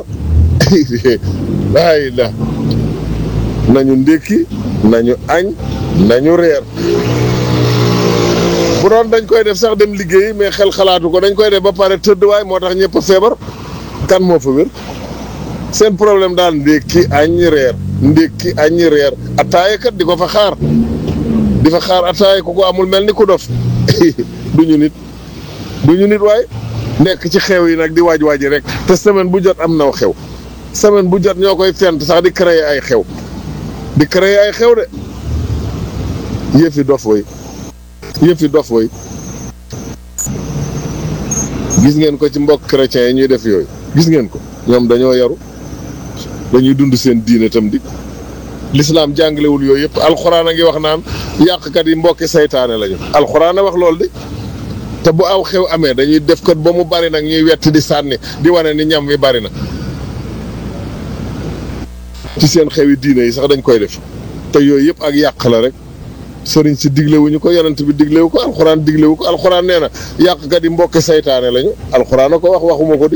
waay la nañu ndékki nañu añ nañu reer bu doon dañ koy def sax dem liggéeyi mais xel xalaatu ko dañ koy def ba pare tëdd waay moo tax ñëpp a feebar kan moo fa wér seen problème daal ndékki añ reer ndékki añ reer ataaya kat di ko fa xaar di fa xaar ataaya ku ko amul mel ni ku dof duñu nit duñu nit waay nekk ci xew yi nag di waaj waaji rek te semaine bu jot am naw xew semaine bu jot ñoo koy fent sax di créer ay xew di créer ay xew de yëfi dof way yëfi dof way gis ngeen ko ci mbokk chrétiens yi ñuy def yooyu gis ngeen ko ñoom dañoo yaru dañuy dund seen diine tam di lislaam jàngalewul yooyu yëpp alxuraan a ngi wax naan yàqkat yi mbokki saytaane lañu alxuraan a wax loolu de te bu aw xew amee dañuy def kat ba mu bari nag ñuy wetti di sànni di wane ni ñam wi bari na ci seen xewi diine yi sax dañ koy def te yooyu yëpp ak yàq la rek sëriñ si diglewuñu ko yonent bi diglewu ko alxuraan diglewu ko alxuraan nee na yàqkat yi mbokki saytaane lañu alxuraan a ko wax waxuma ko di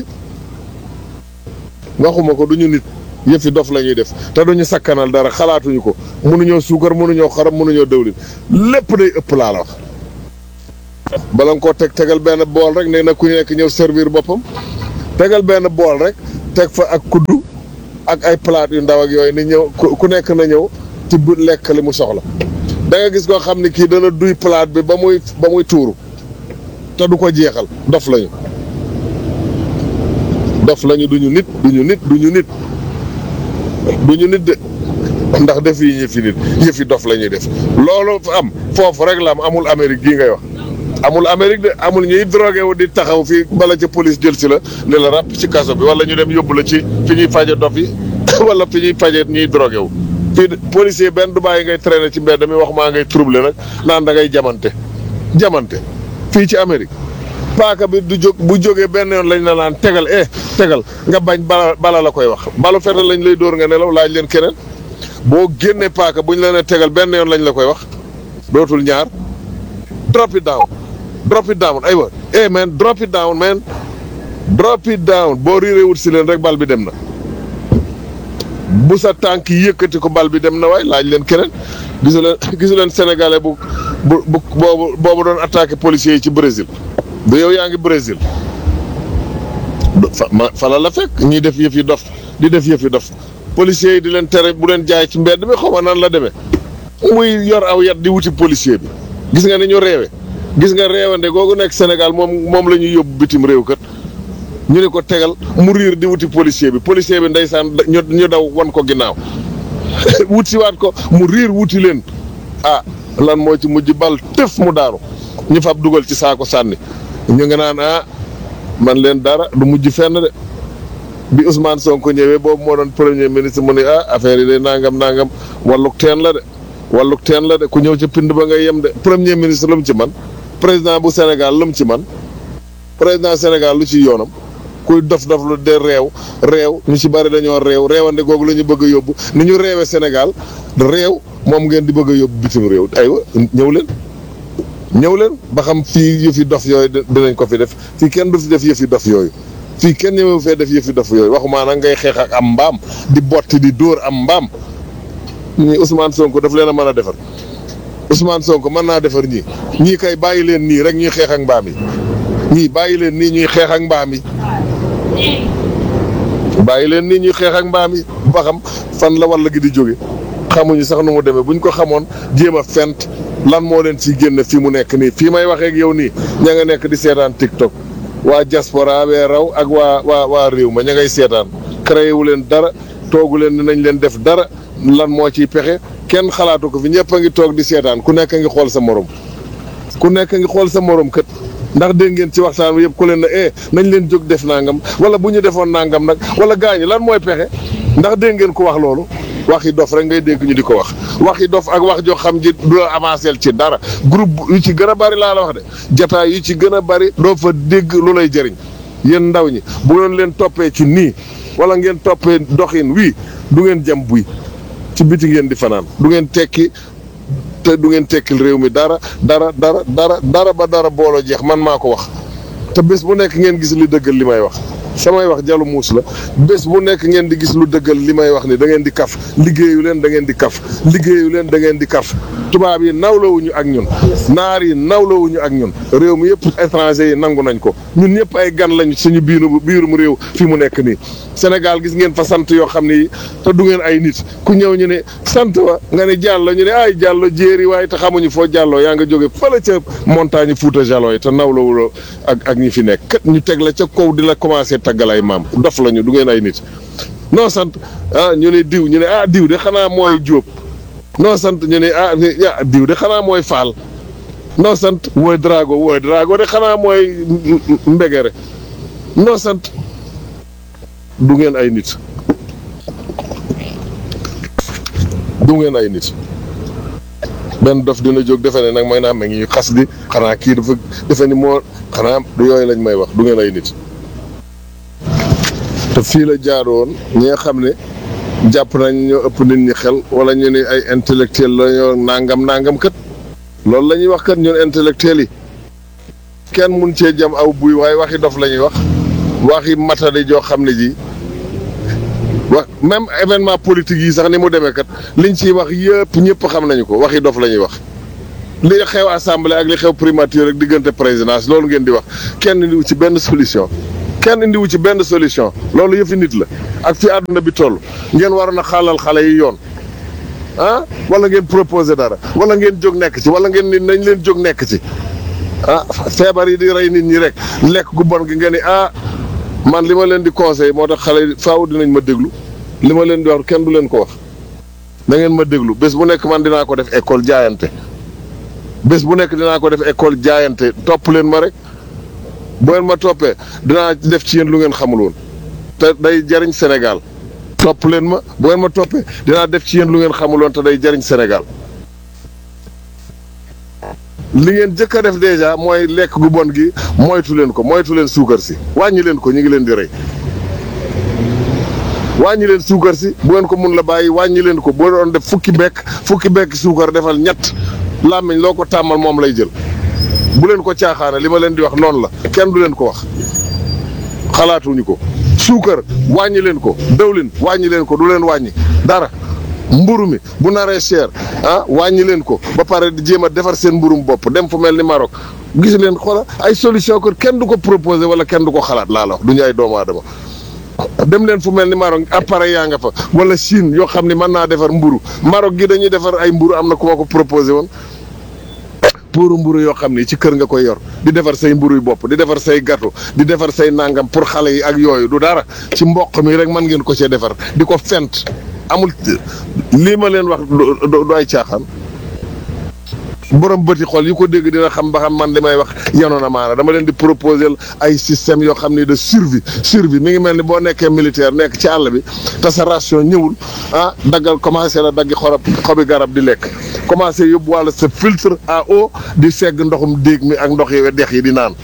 waxuma ko duñu nit yëfi dof la ñuy def te duñu sakkanal dara xalaatuñu ko mënuñoo suukar mënuñoo xorom mënuñoo dëwlin lépp day ëpp laa la wax bala nga koo teg tegal benn bool rek ne na ku nekk ñëw servir boppam tegal benn bool rek teg fa ak kuddu ak ay palaat yu ndaw ak yooyu ni ñëw ku nekk na ñëw tibb lekk li mu soxla da nga gis koo xam ne kii dana duy palaat bi ba muy ba muy tuuru te du ko jeexal dof lañu dof lañu duñu nit duñu nit duñu nit duñu nit de ndax def yi yëfi nit yëfi dof la ñuy def loolu am foofu rek la am amul Amérique gii ngay wax amul Amérique de amul ñuy drogué wu di taxaw fii bala ca police jël si la ne la ràpp ci kaso bi wala ñu dem yóbbu la ci fi ñuy faje dof yi wala fi ñuy faje ñuy drogué wu fii policier benn du bàyyi ngay traîner ci mbedd mi wax maa ngay trouble nag naan da ngay jamante jamante fii ci Amérique paaka bi du jóg bu jógee benn yoon lañ la naan tegal eh tegal nga bañ bala bala la koy wax balu fetal lañ lay dóor nga nelaw laaj leen keneen boo génnee paaka buñ la ne tegal benn yoon lañ la koy wax dootul ñaar drop it down drop it down aywa eh man drop it down man drop it down boo riiree wut si leen rek bal bi dem na bu sa tànk yëkkati ko bal bi dem na waay laaj leen keneen gisu leen gisu leen sénégalais bu bu bu boobu boobu doon attaqué policiers yi ci Brésil du yow yaa ngi Brésil fa ma fa la la fekk ñuy def yëf yi dof di def yëf yi dof policiers yi di leen tere bu leen jaay ci mbedd mi xaw ma nan la demee muy yor aw yat di wuti policier bi gis nga ni ñu réewe gis nga réewande googu nekk Sénégal moom moom la ñuy yóbbu bitim réew kat ñu ne ko tegal mu riir di wuti policier bi policier bi ndeysaan ñu ñu daw wan ko ginnaaw wut si waat ko mu riir wuti leen ah lan moo ci mujj bal tëf mu daanu ñu fab dugal ci saako sànni ñu nga naan ah man leen dara du mujj fenn de bi Ousmane Sonko ñëwee boobu moo doon premier ministre mu ne ah affaire yi de nangam nangam walluk teen la de walluk teen la de ku ñëw ca pind ba ngay yem de premier ministre lu mu ci man président bu Sénégal lu mu ci man président Sénégal lu ci yoonam kuy dof dof lu de réew réew ñu ci bari dañoo réew réewande googu la ñu bëgg a yóbbu ni ñu réewe Sénégal réew moom ngeen di bëgg a yóbbu bitim réew aywa ñëw leen ñëw leen ba xam fii yëfi dof yooyu dinañ ko fi def fii kenn du fi def yëfi dof yooyu fii kenn ñëwewu fee def yëfi dof yooyu waxumaa nag ngay xeex ak am mbaam di botti di dóor am mbaam ñii Ousmane Sonko daf leen a mën a defar Ousmane Sonko mën naa defar ñii ñii kay bàyyi leen nii rek ñuy xeex ak mbaam yi ñii bàyyi leen nii ñuy xeex ak mbaam yi bàyyi leen nii ñuy xeex ak mbaam yi ba xam fan la walla gi di jóge xamuñu sax nu mu demee buñ ko xamoon jéem a fent lan moo leen ciy génne fii mu nekk nii fii may waxee ak yow nii ña nga nekk di seetaan TikTok waa diaspora wee raw ak waa waa waa réew ma ña ngay seetaan créé wu leen dara toogu leen dinañ leen def dara lan moo ciy pexe kenn xalaatu ko fi ñëpp a ngi toog di seetaan ku nekk a ngi xool sa morom ku nekk a ngi xool sa morom kët ndax dégg ngeen ci waxtaan wi yëpp ku leen ne eh nañ leen jóg def nangam wala bu ñu defoon nangam nag wala gaañi lan mooy pexe ndax dégg ngeen ko wax loolu waxi dof rek ngay dégg ñu di ko wax waxi dof ak wax joo xam ji du la avancé ci dara groupe yu ci gën a bari laa la wax de jataay yu ci gën a bari doo fa dégg lu lay jëriñ yéen ndaw ñi bu ngeen leen toppee ci nii wala ngeen toppee doxin wii du ngeen jam buy ci biti ngeen di fanaan du ngeen tekki te du ngeen tekkil réew mi dara dara dara dara dara ba dara booloo jeex man maa ko wax te bés bu nekk ngeen gis li dëggal li may wax samay wax jalu muus la bés bu nekk ngeen di gis lu dëggal li may wax ni da ngeen di kaf liggéeyu leen da ngeen di kaf liggéeyu leen da ngeen di kaf tubaab yi nawlawuñu ak ñun naar yi nawlawuñu ak ñun réew mi yëpp étranger yi nangu nañ ko ñun ñëpp ay gan lañ suñu biiru biirum réew fi mu nekk nii Sénégal gis ngeen fa sant yoo xam ne te du ngeen ay nit ku ñëw ñu ne sant wa nga ne jàllo ñu ne ay jàllo jéeri waaye te xamuñu foo jàlloo yaa nga jóge fële ca montagne Fuuta Jaloo yi te nawlawuloo ak ak ñi fi nekk kat ñu teg la ca kaw di la commencé taggal ay maam dof lañu du ngeen ay nit non sant ah ñu ne diw ñu ne ah diw de xanaa mooy jóob non sant ñu ne ah diw de xanaa mooy faal non sant wooy drago wooy drago de xanaa mooy mbegere non sant du ngeen ay nit du ngeen ay nit benn dof dina jóg defe ne nag may naa ma ngi xas di xanaa kii dafa defe ni moo xanaa du yooyu lañ may wax du ngeen ay nit te fii la jaaroon ñi nga xam ne jàpp nañ ñoo ëpp nit ñi xel wala ñu ne ay intellectuel la ñoo nangam nangam kat loolu la ñuy wax kat ñun intellectuel yi kenn mun cee jam aw buy waaye waxi dof la ñuy wax waxi matadi joo xam ne ji wax même événement politique yi sax ni mu demee kat liñ ciy wax yëpp ñëpp xam nañu ko waxi dof la ñuy wax li xew assemblée ak li xew primature rek diggante présidence loolu ngeen di wax kenn indiwu ci benn solution kenn indiwu ci benn solution loolu yëfi nit la ak fi àdduna bi toll ngeen waroon a xaalal xale yi yoon ah wala ngeen proposé dara wala ngeen jóg nekk ci wala ngeen ni nañ leen jóg nekk ci ah feebar yi di rey nit ñi rek lekk gu bon gi nga ni ah man li ma leen di conseil moo tax xale yi faaw dinañ ma déglu li ma leen di wax kenn du leen ko wax na ngeen ma déglu bés bu nekk man dinaa ko def école jaayante bés bu nekk dinaa ko def école jaayante topp leen ma rek bu ngeen ma toppee dinaa def ci yéen lu ngeen xamul woon te day jariñ Sénégal topp leen ma bu ngeen ma toppee dinaa def ci yéen lu ngeen xamul woon te day jariñ Sénégal li ngeen jëkk a def déjà mooy lekk gu bon gi moytu leen ko moytu leen suukar si wàññi leen ko ñu ngi leen di rey wàññi leen suukar si bu ngeen ko mun la bàyyi wàññi leen ko boo doon def fukki bekk fukki bekk suukar defal ñett làmmiñ loo ko tàmmal moom lay jël bu leen ko caaxaane li ma leen di wax noonu la kenn du leen ko wax xalaatuñu ko suukar wàññi leen ko dawlin wàññi leen ko du leen wàññi dara mburu mi bu naree cher ah wàññi leen ko ba pare di jéem a defar seen mburum bopp dem fu mel ni Maroc gis leen xoola ay solution ko kenn du ko proposé wala kenn du ko xalaat laa la wax du ñu ay doomu aadama dem leen fu mel ni Maroc appareil yaa nga fa wala Chine yoo xam ni mën naa defar mburu Maroc gi dañuy defar ay mburu am na ku ma ko proposé woon pour mburu yoo xam ni ci kër nga koy yor di defar say mburu yu bopp di defar say gâteau di defar say nangam pour xale yi ak yooyu du dara ci mboq mi rek mën ngeen ko cee defar di ko fent amul lii ma leen wax du ay caaxaan borom bëti xol yi ko dégg dina xam ba xam man li may wax yanoon na maana dama leen di proposer ay système yoo xam ni de survie survie mi ngi mel ni boo nekkee militaire nekk ci àll bi te sa ration ñëwul ah daggal commencé la daggi xorob xobi garab di lekk commencé yóbbu wàlla sa filtre à eau di segg ndoxum déeg mi ak ndox yi dex yi di naan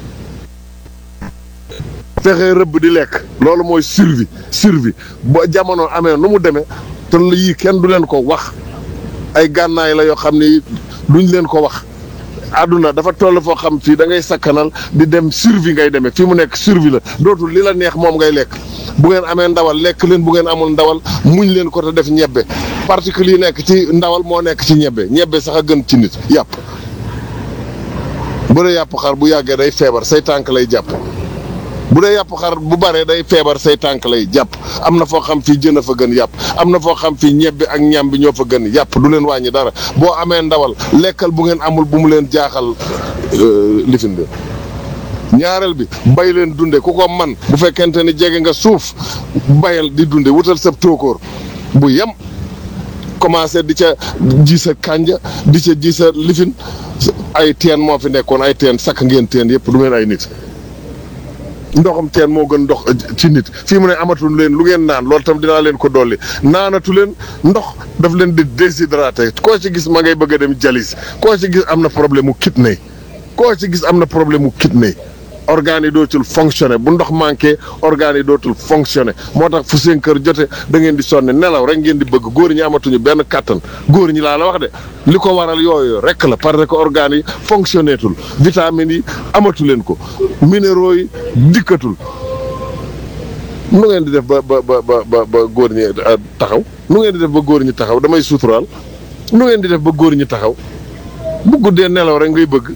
fexe rëbb di lekk loolu mooy survie survie ba jamono amee nu mu demee te yii kenn du leen ko wax ay gànnaay la yoo xam ni duñ leen ko wax àdduna dafa toll foo xam fii da ngay sakkanal di dem survie ngay demee fii mu nekk survie la dootul li la neex moom ngay lekk bu ngeen amee ndawal lekk leen bu ngeen amul ndawal muñ leen ko te def ñebbe particules yi nekk ci ndawal moo nekk ci ñebbe ñebbe sax a gën ci nit yàpp bu dee yàpp xar bu yàggee day feebar say tànk lay jàpp bu dee yàpp xar bu baree day feebar say tànk lay jàpp am na foo xam fii jën a fa gën yàpp am na foo xam fii ñebbe ak ñam bi ñoo fa gën yàpp du leen wàññi dara boo amee ndawal lekkal bu ngeen amul bu mu leen jaaxal lifin bi ñaareel bi bay leen dunde ku ko man bu fekkente ni jege nga suuf bayal di dunde wutal sa tóokóor bu yem commencé di ca ji sa kànja di ca ji sa lifin ay teen moo fi nekkoon ay teen sakk ngeen teen yëpp du ngeen ay nit ndoxam teen moo gën ndox ci nit fii mu ne amatul leen lu ngeen naan loolu tam dinaa leen ko dolli naanatu leen ndox daf leen di déshydraté koo ci gis ma ngay bëgg a dem jalis koo ci gis am na problème mu kidney koo ci gis am na problème mu kidney organes yi dootul fonctionné bu ndox manqué organes yi dootul fonctionné moo tax fu seen kër jote da ngeen di sonne nelaw rek ngeen di bëgg góor ñi amatuñu benn kàttan góor ñi laa la wax de li ko waral yooyu rek la parce que organes yi fonctionné tul vitamines yi amatu leen ko minéraux yi dikkatul nu ngeen di def ba ba ba ba ba góor ñi taxaw nu ngeen di def ba góor ñi taxaw damay suturaal nu ngeen di def ba góor ñi taxaw bu guddee nelaw rek ngay bëgg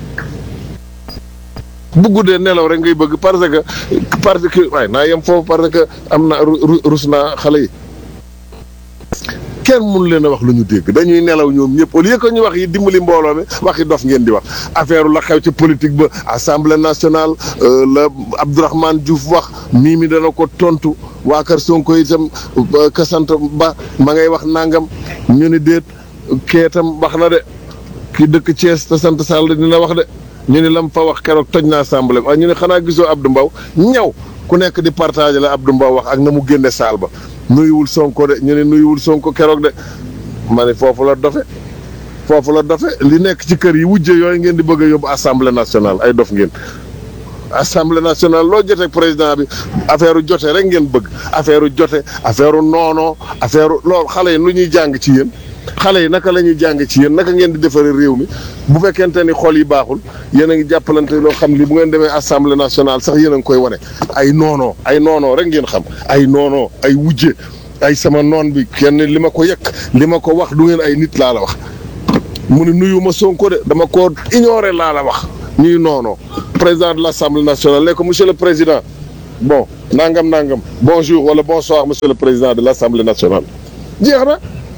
bu guddee nelaw rek ngay bëgg parce que parce que waaye naa yem foofu parce que am na rus naa xale yi kenn mun leen a wax lu ñu dégg dañuy nelaw ñoom ñëpp au lieu que ñu wax yi dimbali mbooloo mi waxi dof ngeen di wax affaire la xew ci politique ba assemblée nationale la Abdourahmane Diouf wax mii mi dana ko tontu waa kër Sonko itam ka sant ba ma ngay wax nangam ñu ni déet kee itam wax na de ki dëkk Thiès te sant Sall dina wax de. ñu ni lam fa wax keroog toj na assemblée waaye ñu ne xanaa gisoo Abdou Mbow ñaw ku nekk di partager la Abdou Mbow wax ak na mu génne saal ba nuyuwul Sonko de ñu ne nuyuwul Sonko keroog de ma ne foofu la dofe foofu la dofe li nekk ci kër yi wujje yooyu ngeen di bëgg a yóbbu assemblée nationale ay dof ngeen assemblée nationale loo jote président bi affaire jote rek ngeen bëgg affaire jote affaire noonoo affaire loolu xale yi lu ñuy jàng ci yéen xale yi naka la ñuy jàng ci yéen naka ngeen di defaree réew mi bu fekkente ni xol yi baaxul yéen a ngi jàppalante loo xam li bu ngeen demee assemblée nationale sax yéen a ngi koy wane ay noonoo ay noonoo rek ngeen xam ay noonoo ay wujje ay sama noon bi kenn li ma ko yekk li ma ko wax du ngeen ay nit laa la wax mu ne nuyu ma Sonko de dama ko ignoré laa la wax ñuy noonoo président de l' assemblée nationale ne ko monsieur le président bon nangam nangam bonjour wala bonsoir monsieur le président de l' assemblée nationale jeex na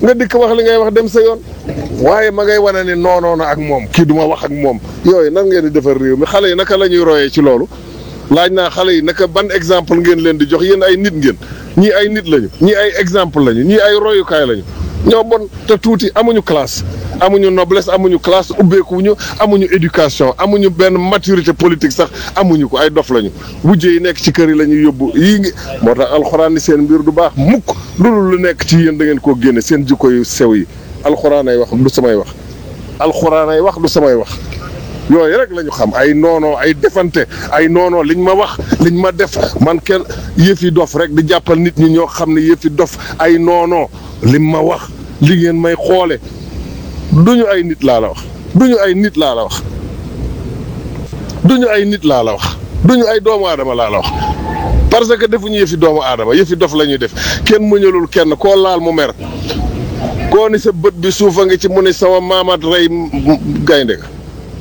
nga dikk wax li ngay wax dem sa yoon waaye ma ngay wane ni noonoona ak moom kii du ma wax ak moom yooyu nan ngeen di defar réew mi xale yi naka la ñuy royee ci loolu laaj naa xale yi naka ban exemple ngeen leen di jox yéen ay nit ngeen ñii ay nit lañu ñii ay exemple lañu ñii ay royukaay lañu ñoo bon te tuuti amuñu classe amuñu noblesse amuñu classe ubbeekuwuñu amuñu éducation amuñu benn maturité politique sax amuñu ko ay dof lañu wujje yi nekk ci kër yi la ñuy yóbbu yii ngi moo tax alxuraan ni seen mbir du baax mukk loolu lu nekk ci yéen da ngeen koo génne seen jikko yu sew yi alxuraan ay wax du samay wax alxuraan ay wax du samay wax yooyu rek la ñu xam ay noonoo ay defante ay noonoo liñ ma wax liñ ma def man kenn yëfi dof rek di jàppal nit ñi ñoo xam ne yëfi dof ay noonoo lim ma wax li ngeen may xoole duñu ay nit laa la wax duñu ay nit laa la wax duñu ay nit laa la wax duñu ay doomu aadama laa la wax parce que defuñu yëfi doomu aadama yëfi dof la ñuy def kenn muñalul kenn koo laal mu mer koo ni sa bët bi suufa nga ci mu ne sama maamaat rey gaynde ga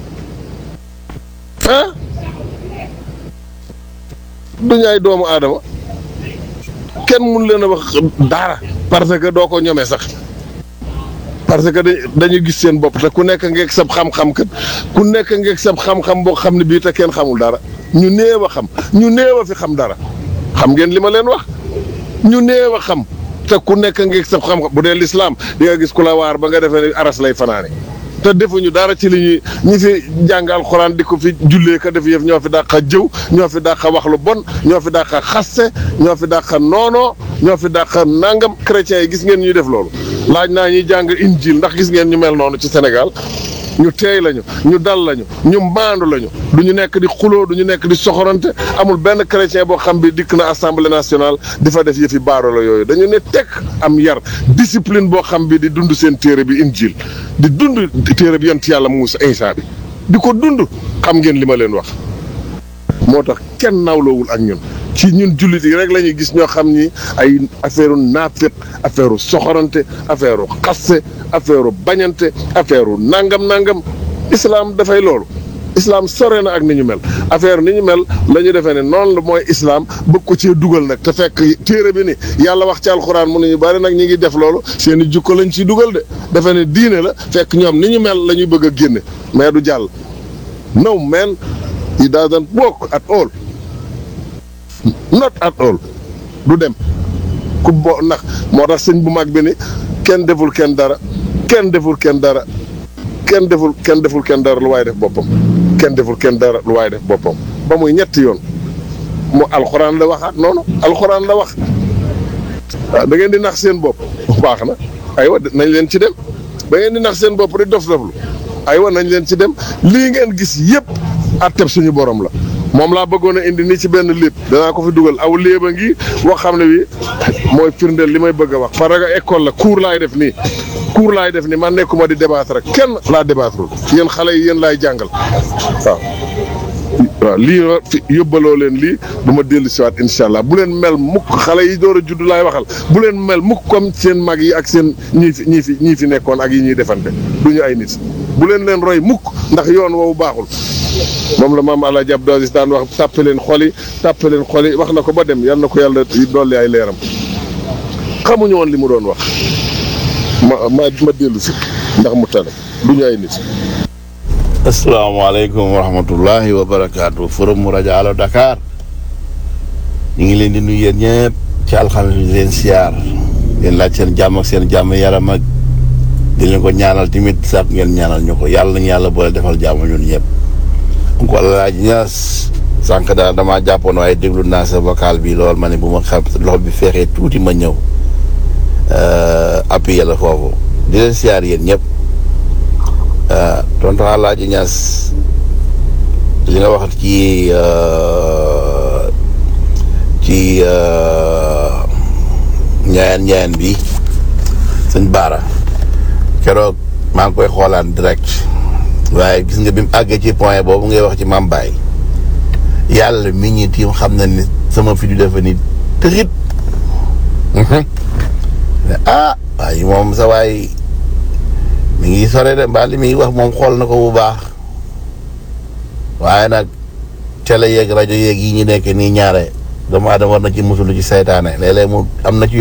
ah duñu ay doomu aadama kenn mun leen a wax dara parce que doo ko ñome sax parce que dañu gis seen bopp te ku nekk ngeeg sab xam-xam kat ku nekk ngeeg sab xam-xam boo xam ne bii te kenn xamul dara ñu néew a xam ñu néew a fi xam dara xam ngeen li ma leen wax ñu néew a xam te ku nekk ngeeg sab xam-xam bu dee lislaam di nga gis ku la waar ba nga defee ne aras lay fanaane te defuñu dara ci li ñuy ñi fi jàng alxuraan di ko fi jullee ka def yëf ñoo fi dàq jëw ñoo fi dàq wax lu bon ñoo fi dàq xaste ñoo fi dàq noonoo ñoo fi dàq nangam chrétiens yi gis ngeen ñuy def loolu laaj naa ñuy jàng injil ndax gis ngeen ñu mel noonu ci Sénégal ñu teey lañu ñu dal lañu ñu maandu lañu du ñu nekk di xuloo du ñu nekk di soxorante amul benn chrétien boo xam bi dikk na assemblée nationale di fa def yëfi baaro la yooyu dañu ne tekk am yar discipline boo xam bi di dund seen téere bi injil di dund téere bi yont yàlla Muusa Isaa bi di ko dund xam ngeen li ma leen wax moo tax kenn nawloowul ak ñun ci ñun jullit yi rek la ñuy gis ñoo xam ni ay affaire naafiq affaire soxorante affaire xasse affaire bañante affaire nangam nangam islam dafay loolu islam sore na ak ni ñu mel affaire ni ñu mel la ñu defee ne noonu la mooy islam bëgg ko cee dugal nag te fekk téere bi ni yàlla wax ci alxuraan mu ne ñu bari nag ñi ngi def loolu seen i jukko lañ ciy dugal de defe ne diine la fekk ñoom ni ñu mel la ñuy bëgg a génne mais du jàll no man it doesn't work at all not at all du dem ku bo ndax moo tax sëñ bu mag bi ni kenn deful kenn dara kenn deful kenn dara kenn deful kenn deful kenn dara lu waaye def boppam kenn deful kenn dara lu waaye def boppam ba muy ñetti yoon mu alxuraan la waxaat noonu alxuraan la wax waaw da ngeen di nax seen bopp baax na aywa nañ leen ci dem da ngeen di nax seen bopp di dof doflu aywa nañ leen ci dem lii ngeen gis yëpp atteb suñu borom la moom laa bëggoon a indi nii ci benn léeb danaa ko fi dugal aw léeba ngi wax xam ne bi mooy firndeel li may bëgg a wax parce que école la cours laay def nii cours laay def nii man nekkuma di débattre rek kenn laa débattre yéen xale yi yéen laay jàngal waaw waaw lii fi yóbbaloo leen lii bu ma dellu siwaat incha allah bu leen mel mukk xale yi door a judd laay waxal bu leen mel mukk comme seen mag yi ak seen ñii fi ñii fi ñii fi nekkoon ak yi ñuy defante du ñu ay nit bu leen leen roy mukk ndax yoon woowu baaxul moom la maam Alaaji Abdou Aziz daan wax tàppe leen xol yi tàppe leen xol yi wax na ko ba dem yal na ko yàlla dolli ay leeram xamuñu woon li mu doon wax ma ma ma dellu si ndax mu tane du ñu ay nit. asalaamaaleykum wa rahmatullahi wa barakaatu forum mu rajo Allo Dakar ñu ngi leen di nuyu yéen ñëpp ci alxames bi di leen siyaar leen laaj seen jàmm ak seen jàmm yaram ak di leen ko ñaanal tamit sax ngeen ñaanal ñu ko yàlla nañu yàlla boole defal jàmm ñun ñëpp. ko laaj ñaas sànq daal damaa jàppoon waaye déglu naa sa vocal bi lool ma ne bu ma xam loxo bi feexee tuuti ma ñëw appuyé la foofu di leen siyaar yéen ñëpp tonton Alaaji Ñas li nga wax ci ci ñaayaan ñaayaan bi sëñ Baara keroog maa ngi koy xoolaan direct waaye gis nga bi mu àggee ci point boobu ngay wax ci Mame Baye yàlla mi ñi tiim xam na ni sama fi du defa ni tëxit ah waaye moom sa waay mi ngi sore de mbaa li muy wax moom xool na ko bu baax waaye nag télé yeeg rajo yeeg yi ñu nekk nii ñaare doomu aadama war na ci musulu ci saytaane léeg-léeg mu am na ci